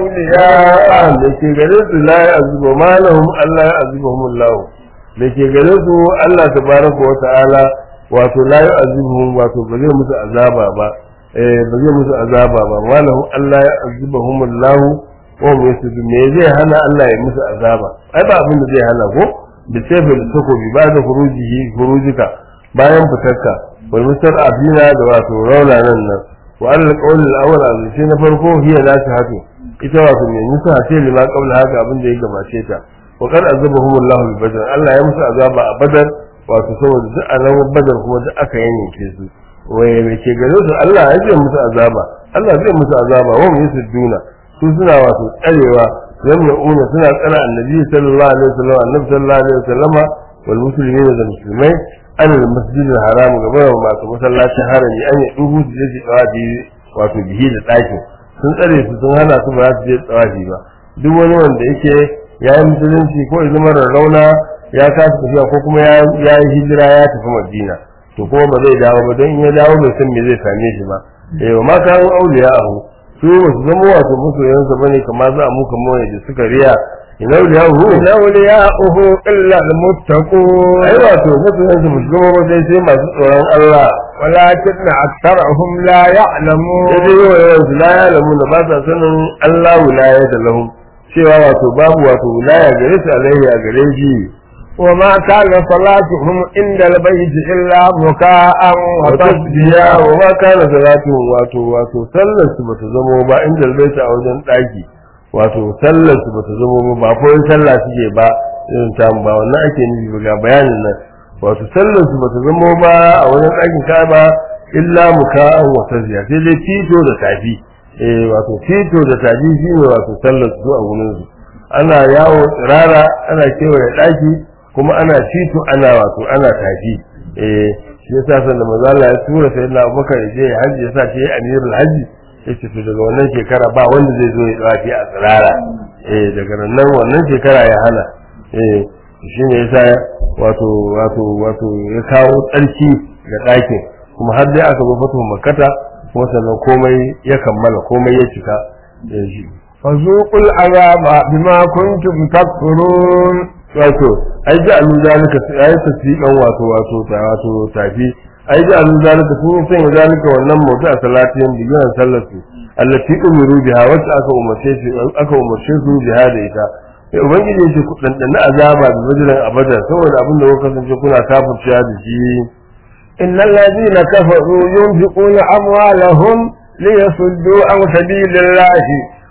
أولياء da ke gare su la ya azuba ma lahum Allah ya azubahum Allah da ke gare su Allah tabaraka wa ta'ala wato la ya azubuhum wato ba zai musu azaba ba eh ba zai musu azaba ba ma lahum Allah ya azubahum Allah wa hum yasudun me zai hana Allah ya musu azaba ai ba abin da zai hana ko da sefe da takobi ba da furujihi furujika bayan fitarka wal mustar afina da wato rauna nan nan wa al qawl al awwal azzi na farko hiya la hatu ita wato mai nisa ce lima qabla haka abin da ya gabace ta wa qad azabahum Allah bi badar Allah ya musu azaba a badar wato saboda duk a ran badar kuma duk aka yanke su waye me ke gare su Allah ya ce musu azaba Allah zai musu azaba wa mu yasudduna su suna wato tsarewa yamna'una suna tsara annabi sallallahu alaihi wasallam annabi sallallahu alaihi wasallam wal muslimin da musulmai an al masjid al haram gaba da masu masallacin harami an yi dubu su je su tsawafi wato bihi da ɗakin sun tsare su sun hana su ba za su je tsawafi ba duk wani wanda yake ya yi musulunci ko ya zama rauna ya kasa tafiya ko kuma ya yi hijira ya tafi madina to kuma ba zai dawo ba don in ya dawo bai san me zai same shi ba eh wa ma kawo auliya ahu su ba su zama wato masoyansa bane kamar za a muka mawaye da suka riya ina auliya ahu إن أولياءه إلا المتقون ai wato masoyansa ba su zama ba dai sai masu tsoron Allah ولكن أكثرهم لا يعلمون sai dai yawa yawan su la ya lamu da ba sa sanin Allah wilaya da lahum cewa wato babu wato wilaya gare su alaihi a gare shi وما كان صلاتهم عند البيت إلا مكاء watasbiya وتصديا wa ma kana salatu wato wato sallar su bata zamo ba inda albaita a wajen daki wato sallar su bata zamo ba ba ko yin sallah suke ba irin ta ba wannan ake nufi ba ga bayanin nan wato sallar su bata zamo ba a wajen dakin Ka'aba illa muka'an wa tasbiya sai dai tito da tafi eh wato tito da tafi shine wato sallar su a gurin su ana yawo tsirara ana kewaye daki kuma ana tito ana wato ana tafi eh shi yasa san da manzo Allah ya tura sai na Abubakar ya je haji yasa shi amirul haji yace to daga wannan shekara ba wanda zai zo ya tsafi a tsirara eh daga nan wannan shekara ya hana eh shi ne yasa wato wato wato ya kawo tsarki ga ɗakin kuma har dai aka zo fatu makkata kuma sannan komai ya kammala komai ya cika eh, shi فذوقوا العذاب بما كنتم تكفرون wato ai ji alu zalika ai tasdiqan wato wato ta wato tafi ai ji alu zalika sun yi sanya zalika wannan mutu a salatin bigiran sallar su allati umiru biha wacce aka umarce su aka umarce su biha da ita sai ubangiji ya ce ku dandana azaba da bajiran abada saboda abin da kuka kasance kuna kafirciya da shi إن الذين كفروا ينفقون أموالهم ليصدوا عن سبيل الله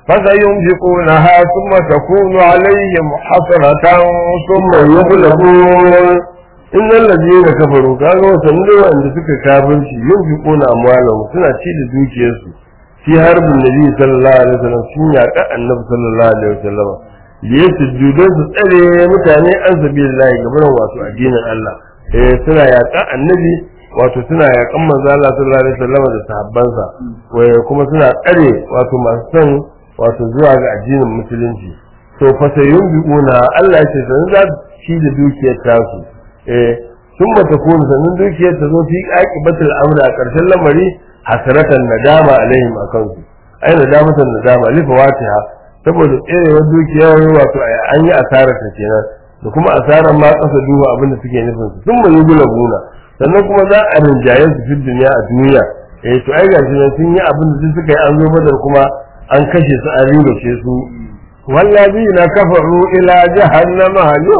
فسينفقونها ثم تكون عليهم حسرة ثم yughlabun innal ladina kafaru kaga wasanni da wanda suka kafirci yunfiquna amwalahum suna ci da dukiyarsu fi harbin nabi sallallahu alaihi wasallam sun yaƙa annabi sallallahu alaihi wasallam liyasjudu su tsare mutane an sabilillahi gaban wato addinin Allah eh suna yaƙa annabi wato suna yaƙan manzo Allah sallallahu alaihi wasallam da sahabbansa waye kuma suna tsare wato masu son wato zuwa ga addinin musulunci to fa sayun biuna Allah ya ce san za ci da dukiyar tasu eh sun bata kone sannan dukiyar ta zo fi aqibatul amri a ƙarshen lamari hasratan nadama alaihim akan su ai nadamatan nadama li fawatiha saboda tserewar dukiyar wato an yi asarar ta kenan da kuma asarar ma kasa duba abin da suke nufin su sun mai gula buna sannan kuma za a rinjaye su fi duniya a duniya eh to ai gashi nan sun yi abin da duk suka yi an zo badar kuma an kashe su an ribace su والذين كفروا إلى جهنم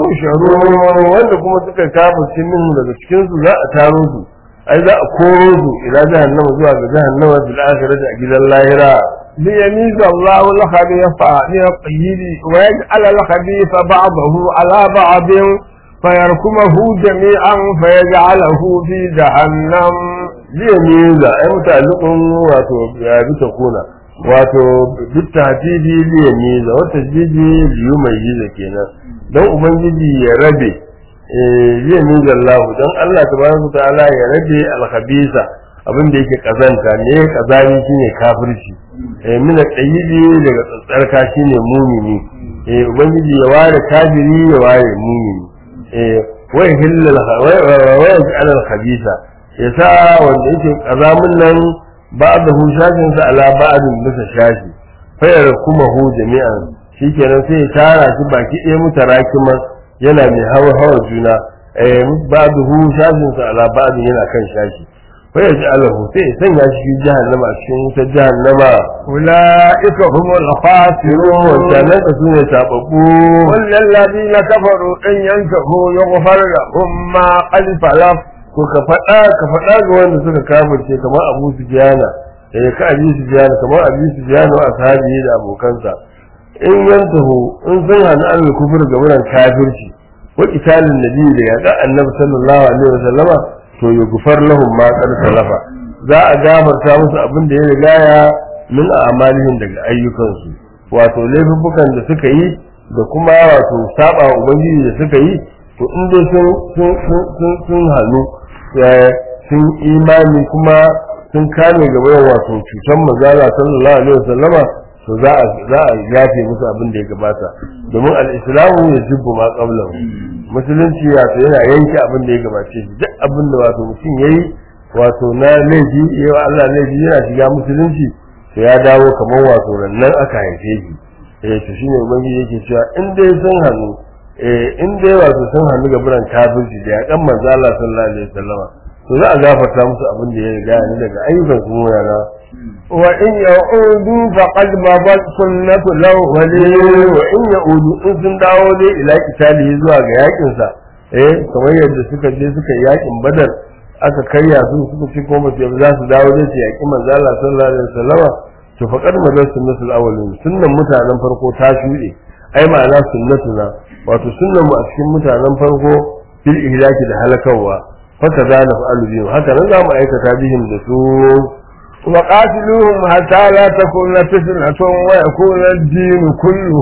يحشرون wanda kuma suka kafa cikin daga cikin su za a taro su ai za a koro su ila jahannama zuwa ga jahannama bil akhirati a gidan lahira ليميز الله الخبيث من الطيب ويجعل الخبيث بعضه على بعض فيركمه جميعا فيجعله في جهنم zai miza ai mutallukun wato ya bi ta kuna wato duk tahdibi liya miza wata jiji liyu mai yiza kenan don ubangiji ya rabe liya miza Allah don Allah tabaraka ta'ala ya rabe alhabisa abin da yake kazanta ne kazani shine kafirci eh mina tsayibi daga tsatsarka shine mumini eh ubangiji ya ware kafiri ya ware mumini eh wai hillal wai al khabisa yasa wanda yake kazamin nan ba'dahu shafin sa ala ba'din bisa shafi fayar kuma hu jami'an shikenan sai ya tara shi baki ɗaya mutarakima yana mai hawa hawa juna eh ba'dahu shafin sa ala ba'din yana kan shashi fayar ja'alahu sai ya sanya shi fi jahannama a cikin wutar jahannama أولئك هم الخاسرون wancanan ka sune tababbu قل للذين كفروا إن ينتهوا يغفر لهم ما قد سلف ko ka faɗa ka faɗa ga wanda suka kafirce kamar Abu Sufyana eh ka Abu Sufyana kamar Abu Sufyana wa ashabi da abokansa in yantahu in sun hana an kufur ga wurin kafirci wa qitalin nabi da ya ga annabi sallallahu alaihi wasallama to yughfar lahum ma qad salafa za a gafarta musu abin da ya riga ya min a'malihim daga ayyukansu wato laifukan da suka yi da kuma wato saba wa ubangiji da suka yi to in dai sun sun sun sun hannu sun imani kuma sun kame gaba da wato cutar mazala sallallahu alaihi wasallama to za a za a yafe musu abin da ya gabata domin al-islamu ya jibbu ma qablahu musulunci wato yana yanke abin da ya gabace shi duk abin da wato mutum yayi wato na laifi yawa Allah laifi yana shiga musulunci to ya dawo kamar wato rannan aka haife shi eh to shine ubangiji yake cewa in dai sun hannu eh in dai wato sun hannu ga buran kafirci da ya kan manzo Allah sallallahu alaihi wasallama to za a gafarta musu abin da ya riga ni daga ayyukan su yana وإن يعودوا فقد مضت سنة الأولين wa in ya'udu in sun dawo dai ila kitali zuwa ga yakin sa eh kamar yadda suka je suka yi yakin badar aka karya su suka ci ko ba za su dawo dai su yaki manzo Allah sallallahu alaihi wasallama to faqad madar sunnatul awwalin sunnan mutanen farko ta shuɗe ai ma'ana sunnatuna wato sunnan mu a cikin mutanen farko fil ihlaki da halakawa haka za na fa'alu bihim haka nan za mu aikata bihim da su وقاتلوهم حتى لا تكون فتنة ويكون الدين كله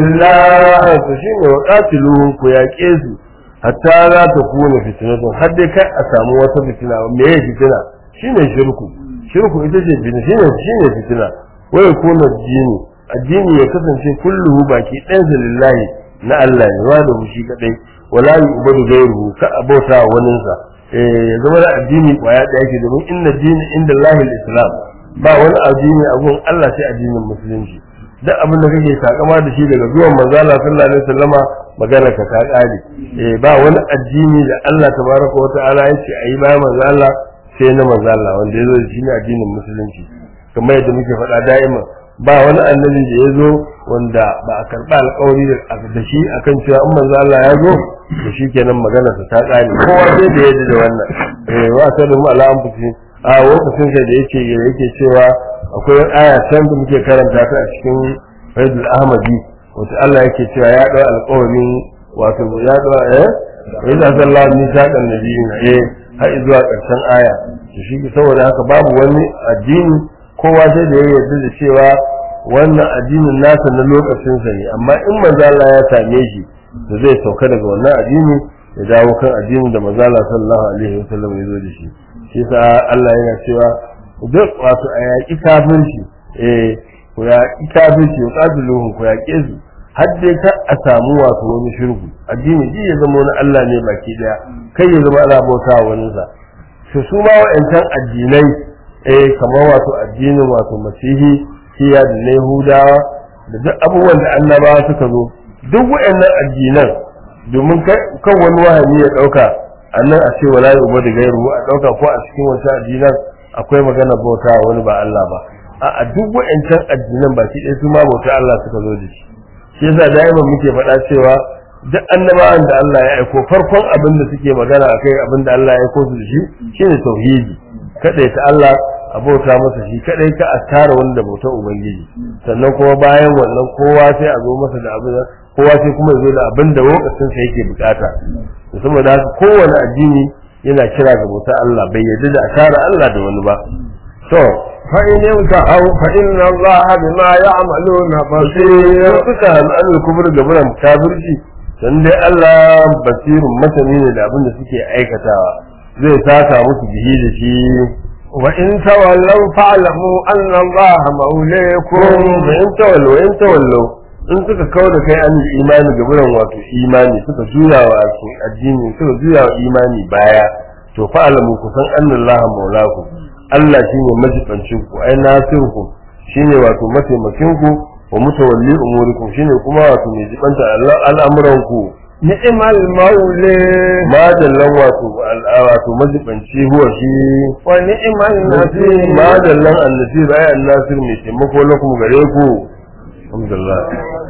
لله lillah to shine wa qatiluhum ku yaƙe su hatta za ta kuna fitnatun har dai kai a samu wata fitina me ya fitina shine shirku shirku ita ce fitina shine shine fitina wa yakuna addini addini ya kasance kulluhu baki ɗansa lillahi na Allah ne wa da shi kadai wala yu'badu ghayruhu ka abota waninsa eh ya zama da addini kwaya ɗaya ke domin inna dini inda Allah islam ba wani addini a gun Allah sai addinin musulunci duk abin da kake takama da shi daga zuwan manzo Allah sallallahu alaihi wasallama magana ka ta kare eh ba wani addini da Allah tabaraka wa ta'ala yace ayi bayan manzo Allah sai na manzo Allah wanda yazo da shi ne addinin musulunci kamar yadda muke faɗa da'ima ba wani annabi da yazo wanda ba a karɓa alƙawari da shi akan cewa in manzo Allah ya zo to shikenan magana ta ta kare kowa sai da yadda da wannan eh wa sallu ala anfusihim a lokacin da yake yake cewa akwai aya can da muke karanta ta a cikin Faidul Ahmadi wata Allah yake cewa ya dau alƙawarin wato ya dau eh wa idza sallallahu alaihi wasallam nabiyina eh har zuwa ƙarshen aya to shi saboda haka babu wani addini kowa sai da ya yarda da cewa wannan addinin nasa na lokacin sa ne amma in manzo Allah ya same shi da zai sauka daga wannan addini ya dawo kan addinin da manzo Allah sallallahu alaihi wasallam ya zo da shi shi sa Allah yana cewa duk wato a yaƙi kafirci eh ku yaƙi kafirci ku qatiluhum ku yaƙe su har dai ka a samu wato wani shirku addini ji ya zama wani Allah ne baki daya kai ya zama ana bauta wa wani sa to su ma wa'ancan addinai eh kamar wato addinin wato masihi siya da na yahudawa da duk abubuwan da annabawa suka zo duk wa'annan addinan domin kan wani wahayi ya dauka annan a ce wala yi uba da gairu a dauka ko a cikin wancan addinan akwai magana bauta wani ba Allah ba a duk wa'ancan addinan ba shi ɗaya su ma bauta Allah suka zo da shi shi yasa da'iman muke faɗa cewa duk annabawan da Allah ya aiko farkon abin da suke magana akai abin da Allah ya aiko su da shi shine tauhidi kadai ta Allah a bauta masa shi kadai ka a tara wani da bautar ubangiji sannan kuma bayan wannan kowa sai a zo masa da abin kowa sai kuma ya zo da abin da lokacin sa yake bukata saboda haka kowane addini yana kira ga bautar Allah bai yarda da a tara Allah da wani ba to فإن انتهوا فإن الله بما يعملون بصير suka al'adar kubur da buran kafirci dan dai Allah basirun masani ne da abin da suke aikatawa zai saka musu bihi da shi وإن تولوا فاعلموا أن الله مولاكم da in tawallo in tawallo in suka kawo da kai an imani ga buran wato imani suka juya wa addini suka juya wa imani baya to fa'alamu ku san annallaha maulakum Allah shine majibancin ku ai nasirku shine wato mataimakin ku wa mutawalli umurikum shine kuma wato mai jibanta al'amuran ku نعم المولى ma dallan wato al- wato majibanci huwa shi ونعم النصير ma dallan annasir ai annasir mai taimako lakum gare ku alhamdulillah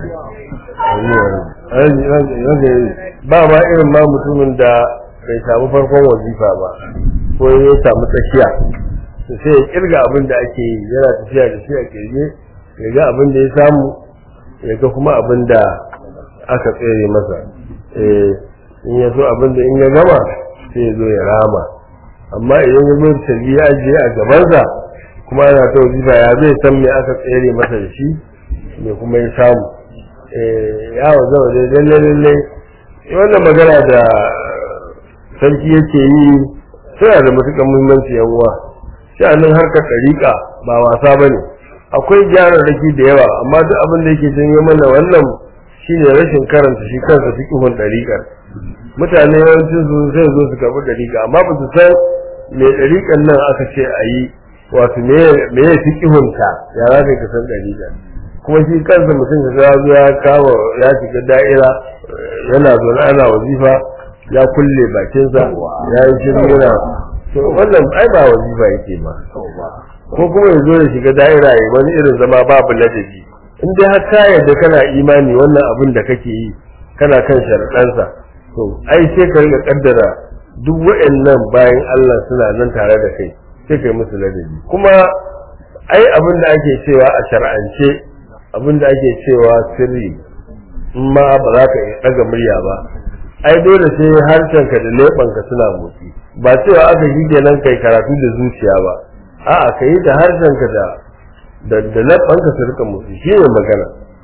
ba ma irin ma mutumin da bai samu farkon wazifa ba ko ya samu tsakiya to sai ya kirga abin da ake yi yana tafiya da shi a kirge ya ga abin da ya samu ya ga kuma abin da aka tsere masa eh in ya so abin da in ya gama sai ya zo ya rama amma idan ya zo tarbi ya ajiye a gabansa kuma ana ta wazifa ya zai san me aka tsere masa da shi me kuma ya samu eh ya wazo da lalle lalle wannan magana da sarki yake yi suna da matuƙar muhimmanci yan uwa sha'anin harkar ɗariƙa ba wasa ba ne akwai gyararraki da yawa amma duk abin da yake janyo mana wannan shine rashin karanta shi kansa fiƙihun ɗariƙar mutane yawancin su sai zo su karɓi ɗariƙa amma ba su san me ɗariƙan nan aka ce a yi wato me me ya fiƙihunta ya za ka san ɗariƙa kuma shi kansa mutum da ya zo ya kama ya shiga da'ira yana zaune ana wazifa ya kulle bakinsa ya yi shiru yana to wannan ai ba wazifa yake ba ko kuma ya zo ya shiga da'ira ya wani irin zama babu ladabi in dai har ka yarda kana imani wannan abin da kake yi kana kan sharaɗansa to ai sai ka riga kaddara duk wa'annan bayan Allah suna nan tare da kai sai kai musu ladabi kuma ai abin da ake cewa a shar'ance abin da ake cewa sirri in ma ba za ka ɗaga murya ba ai dole sai harshenka da leɓanka suna motsi ba cewa aka yi kenan kai karatu da zuciya ba a'a ka yi da harshenka da da da leɓanka su rika motsi shi ne magana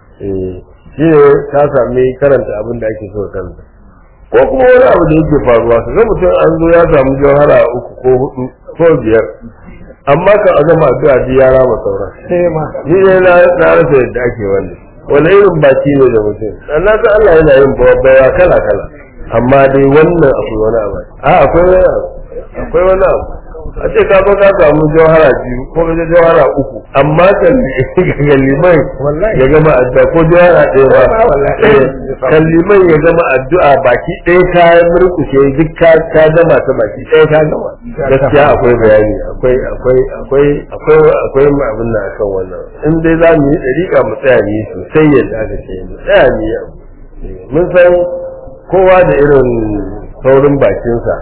eh shi ne ka sami karanta abin da ake so ka karanta ko kuma wani abu da yake faruwa ka ga mutum an zo ya samu jawhara uku ko hudu ko biyar amma ka a gama addu'a ji ya rama sauran sai ma ni ne na na rasa yadda ake wannan wani irin baki ne da mutum na ga Allah yana yin bawa kala kala amma dai wannan akwai wani abu a akwai wani abu akwai wani abu a ce ka ka samu jawhara biyu ko ka je jawhara uku amma kan ga liman ya gama addu'a ko jawhara ɗaya ba eh, kan liman ya gama addu'a baki ɗaya ka murkushe duk ka ka gama ta baki ɗaya ka gama gaskiya akwai bayani akwai akwai akwai akwai akwai abin nan akan wannan in dai za mu yi dariƙa mu tsaya mu yi sosai yadda aka ce mu tsaya mu yi abu Eh, mun san kowa da irin saurin bakinsa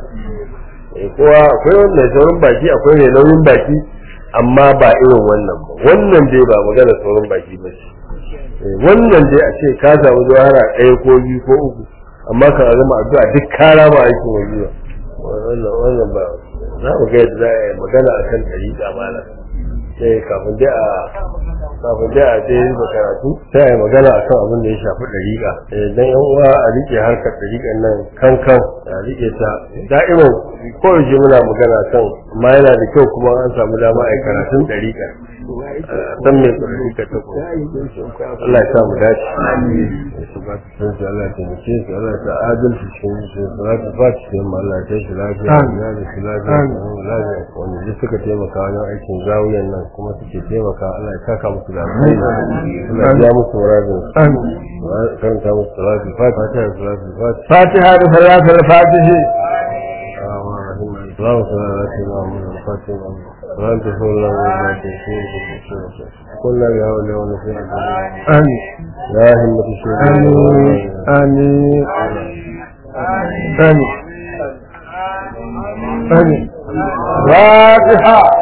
Eh, kowa akwai wanda saurin baki akwai mai nauyin baki amma ba irin wannan ba wannan dai ba magana saurin baki ba ce Eh, wannan dai a ce ka samu jawara ɗaya ko biyu ko uku amma ka zama addu'a duk kara ma aikin wajiba wannan wannan ba za mu ga yadda za a yi magana akan ɗariƙa malam sai kafin dai a kafin dai a dai da karatu sai a yi magana akan abin da ya shafi ɗariƙa Eh, dan yan uwa a rike harkar ɗariƙan nan kan kan a rike ta da'iman ko yaushe muna magana kan amma yana da kyau kuma an samu dama a yi karatun ɗariƙa dan mai ɗariƙa ta ko Allah ya sa mu dace su ba su san su Allah ya taimake su Allah ya sa adalci cikin su salatu fati sai mu Allah ya kai shi lafiya ya da shi lafiya lafiya wanda duk suka taimaka wajen aikin zawiyan nan kuma suke taimaka Allah ya saka musu da alheri Allah ya ja musu muradin su karanta musu salatu fati fatiha da salatu fati fatiha da salatul fatihi اللهم صل على سيدنا محمد الفاتح وانت صلى الله عليه وسلم كل يا ولي ونسير amin يا همة الشيخ amin amin amin amin fatiha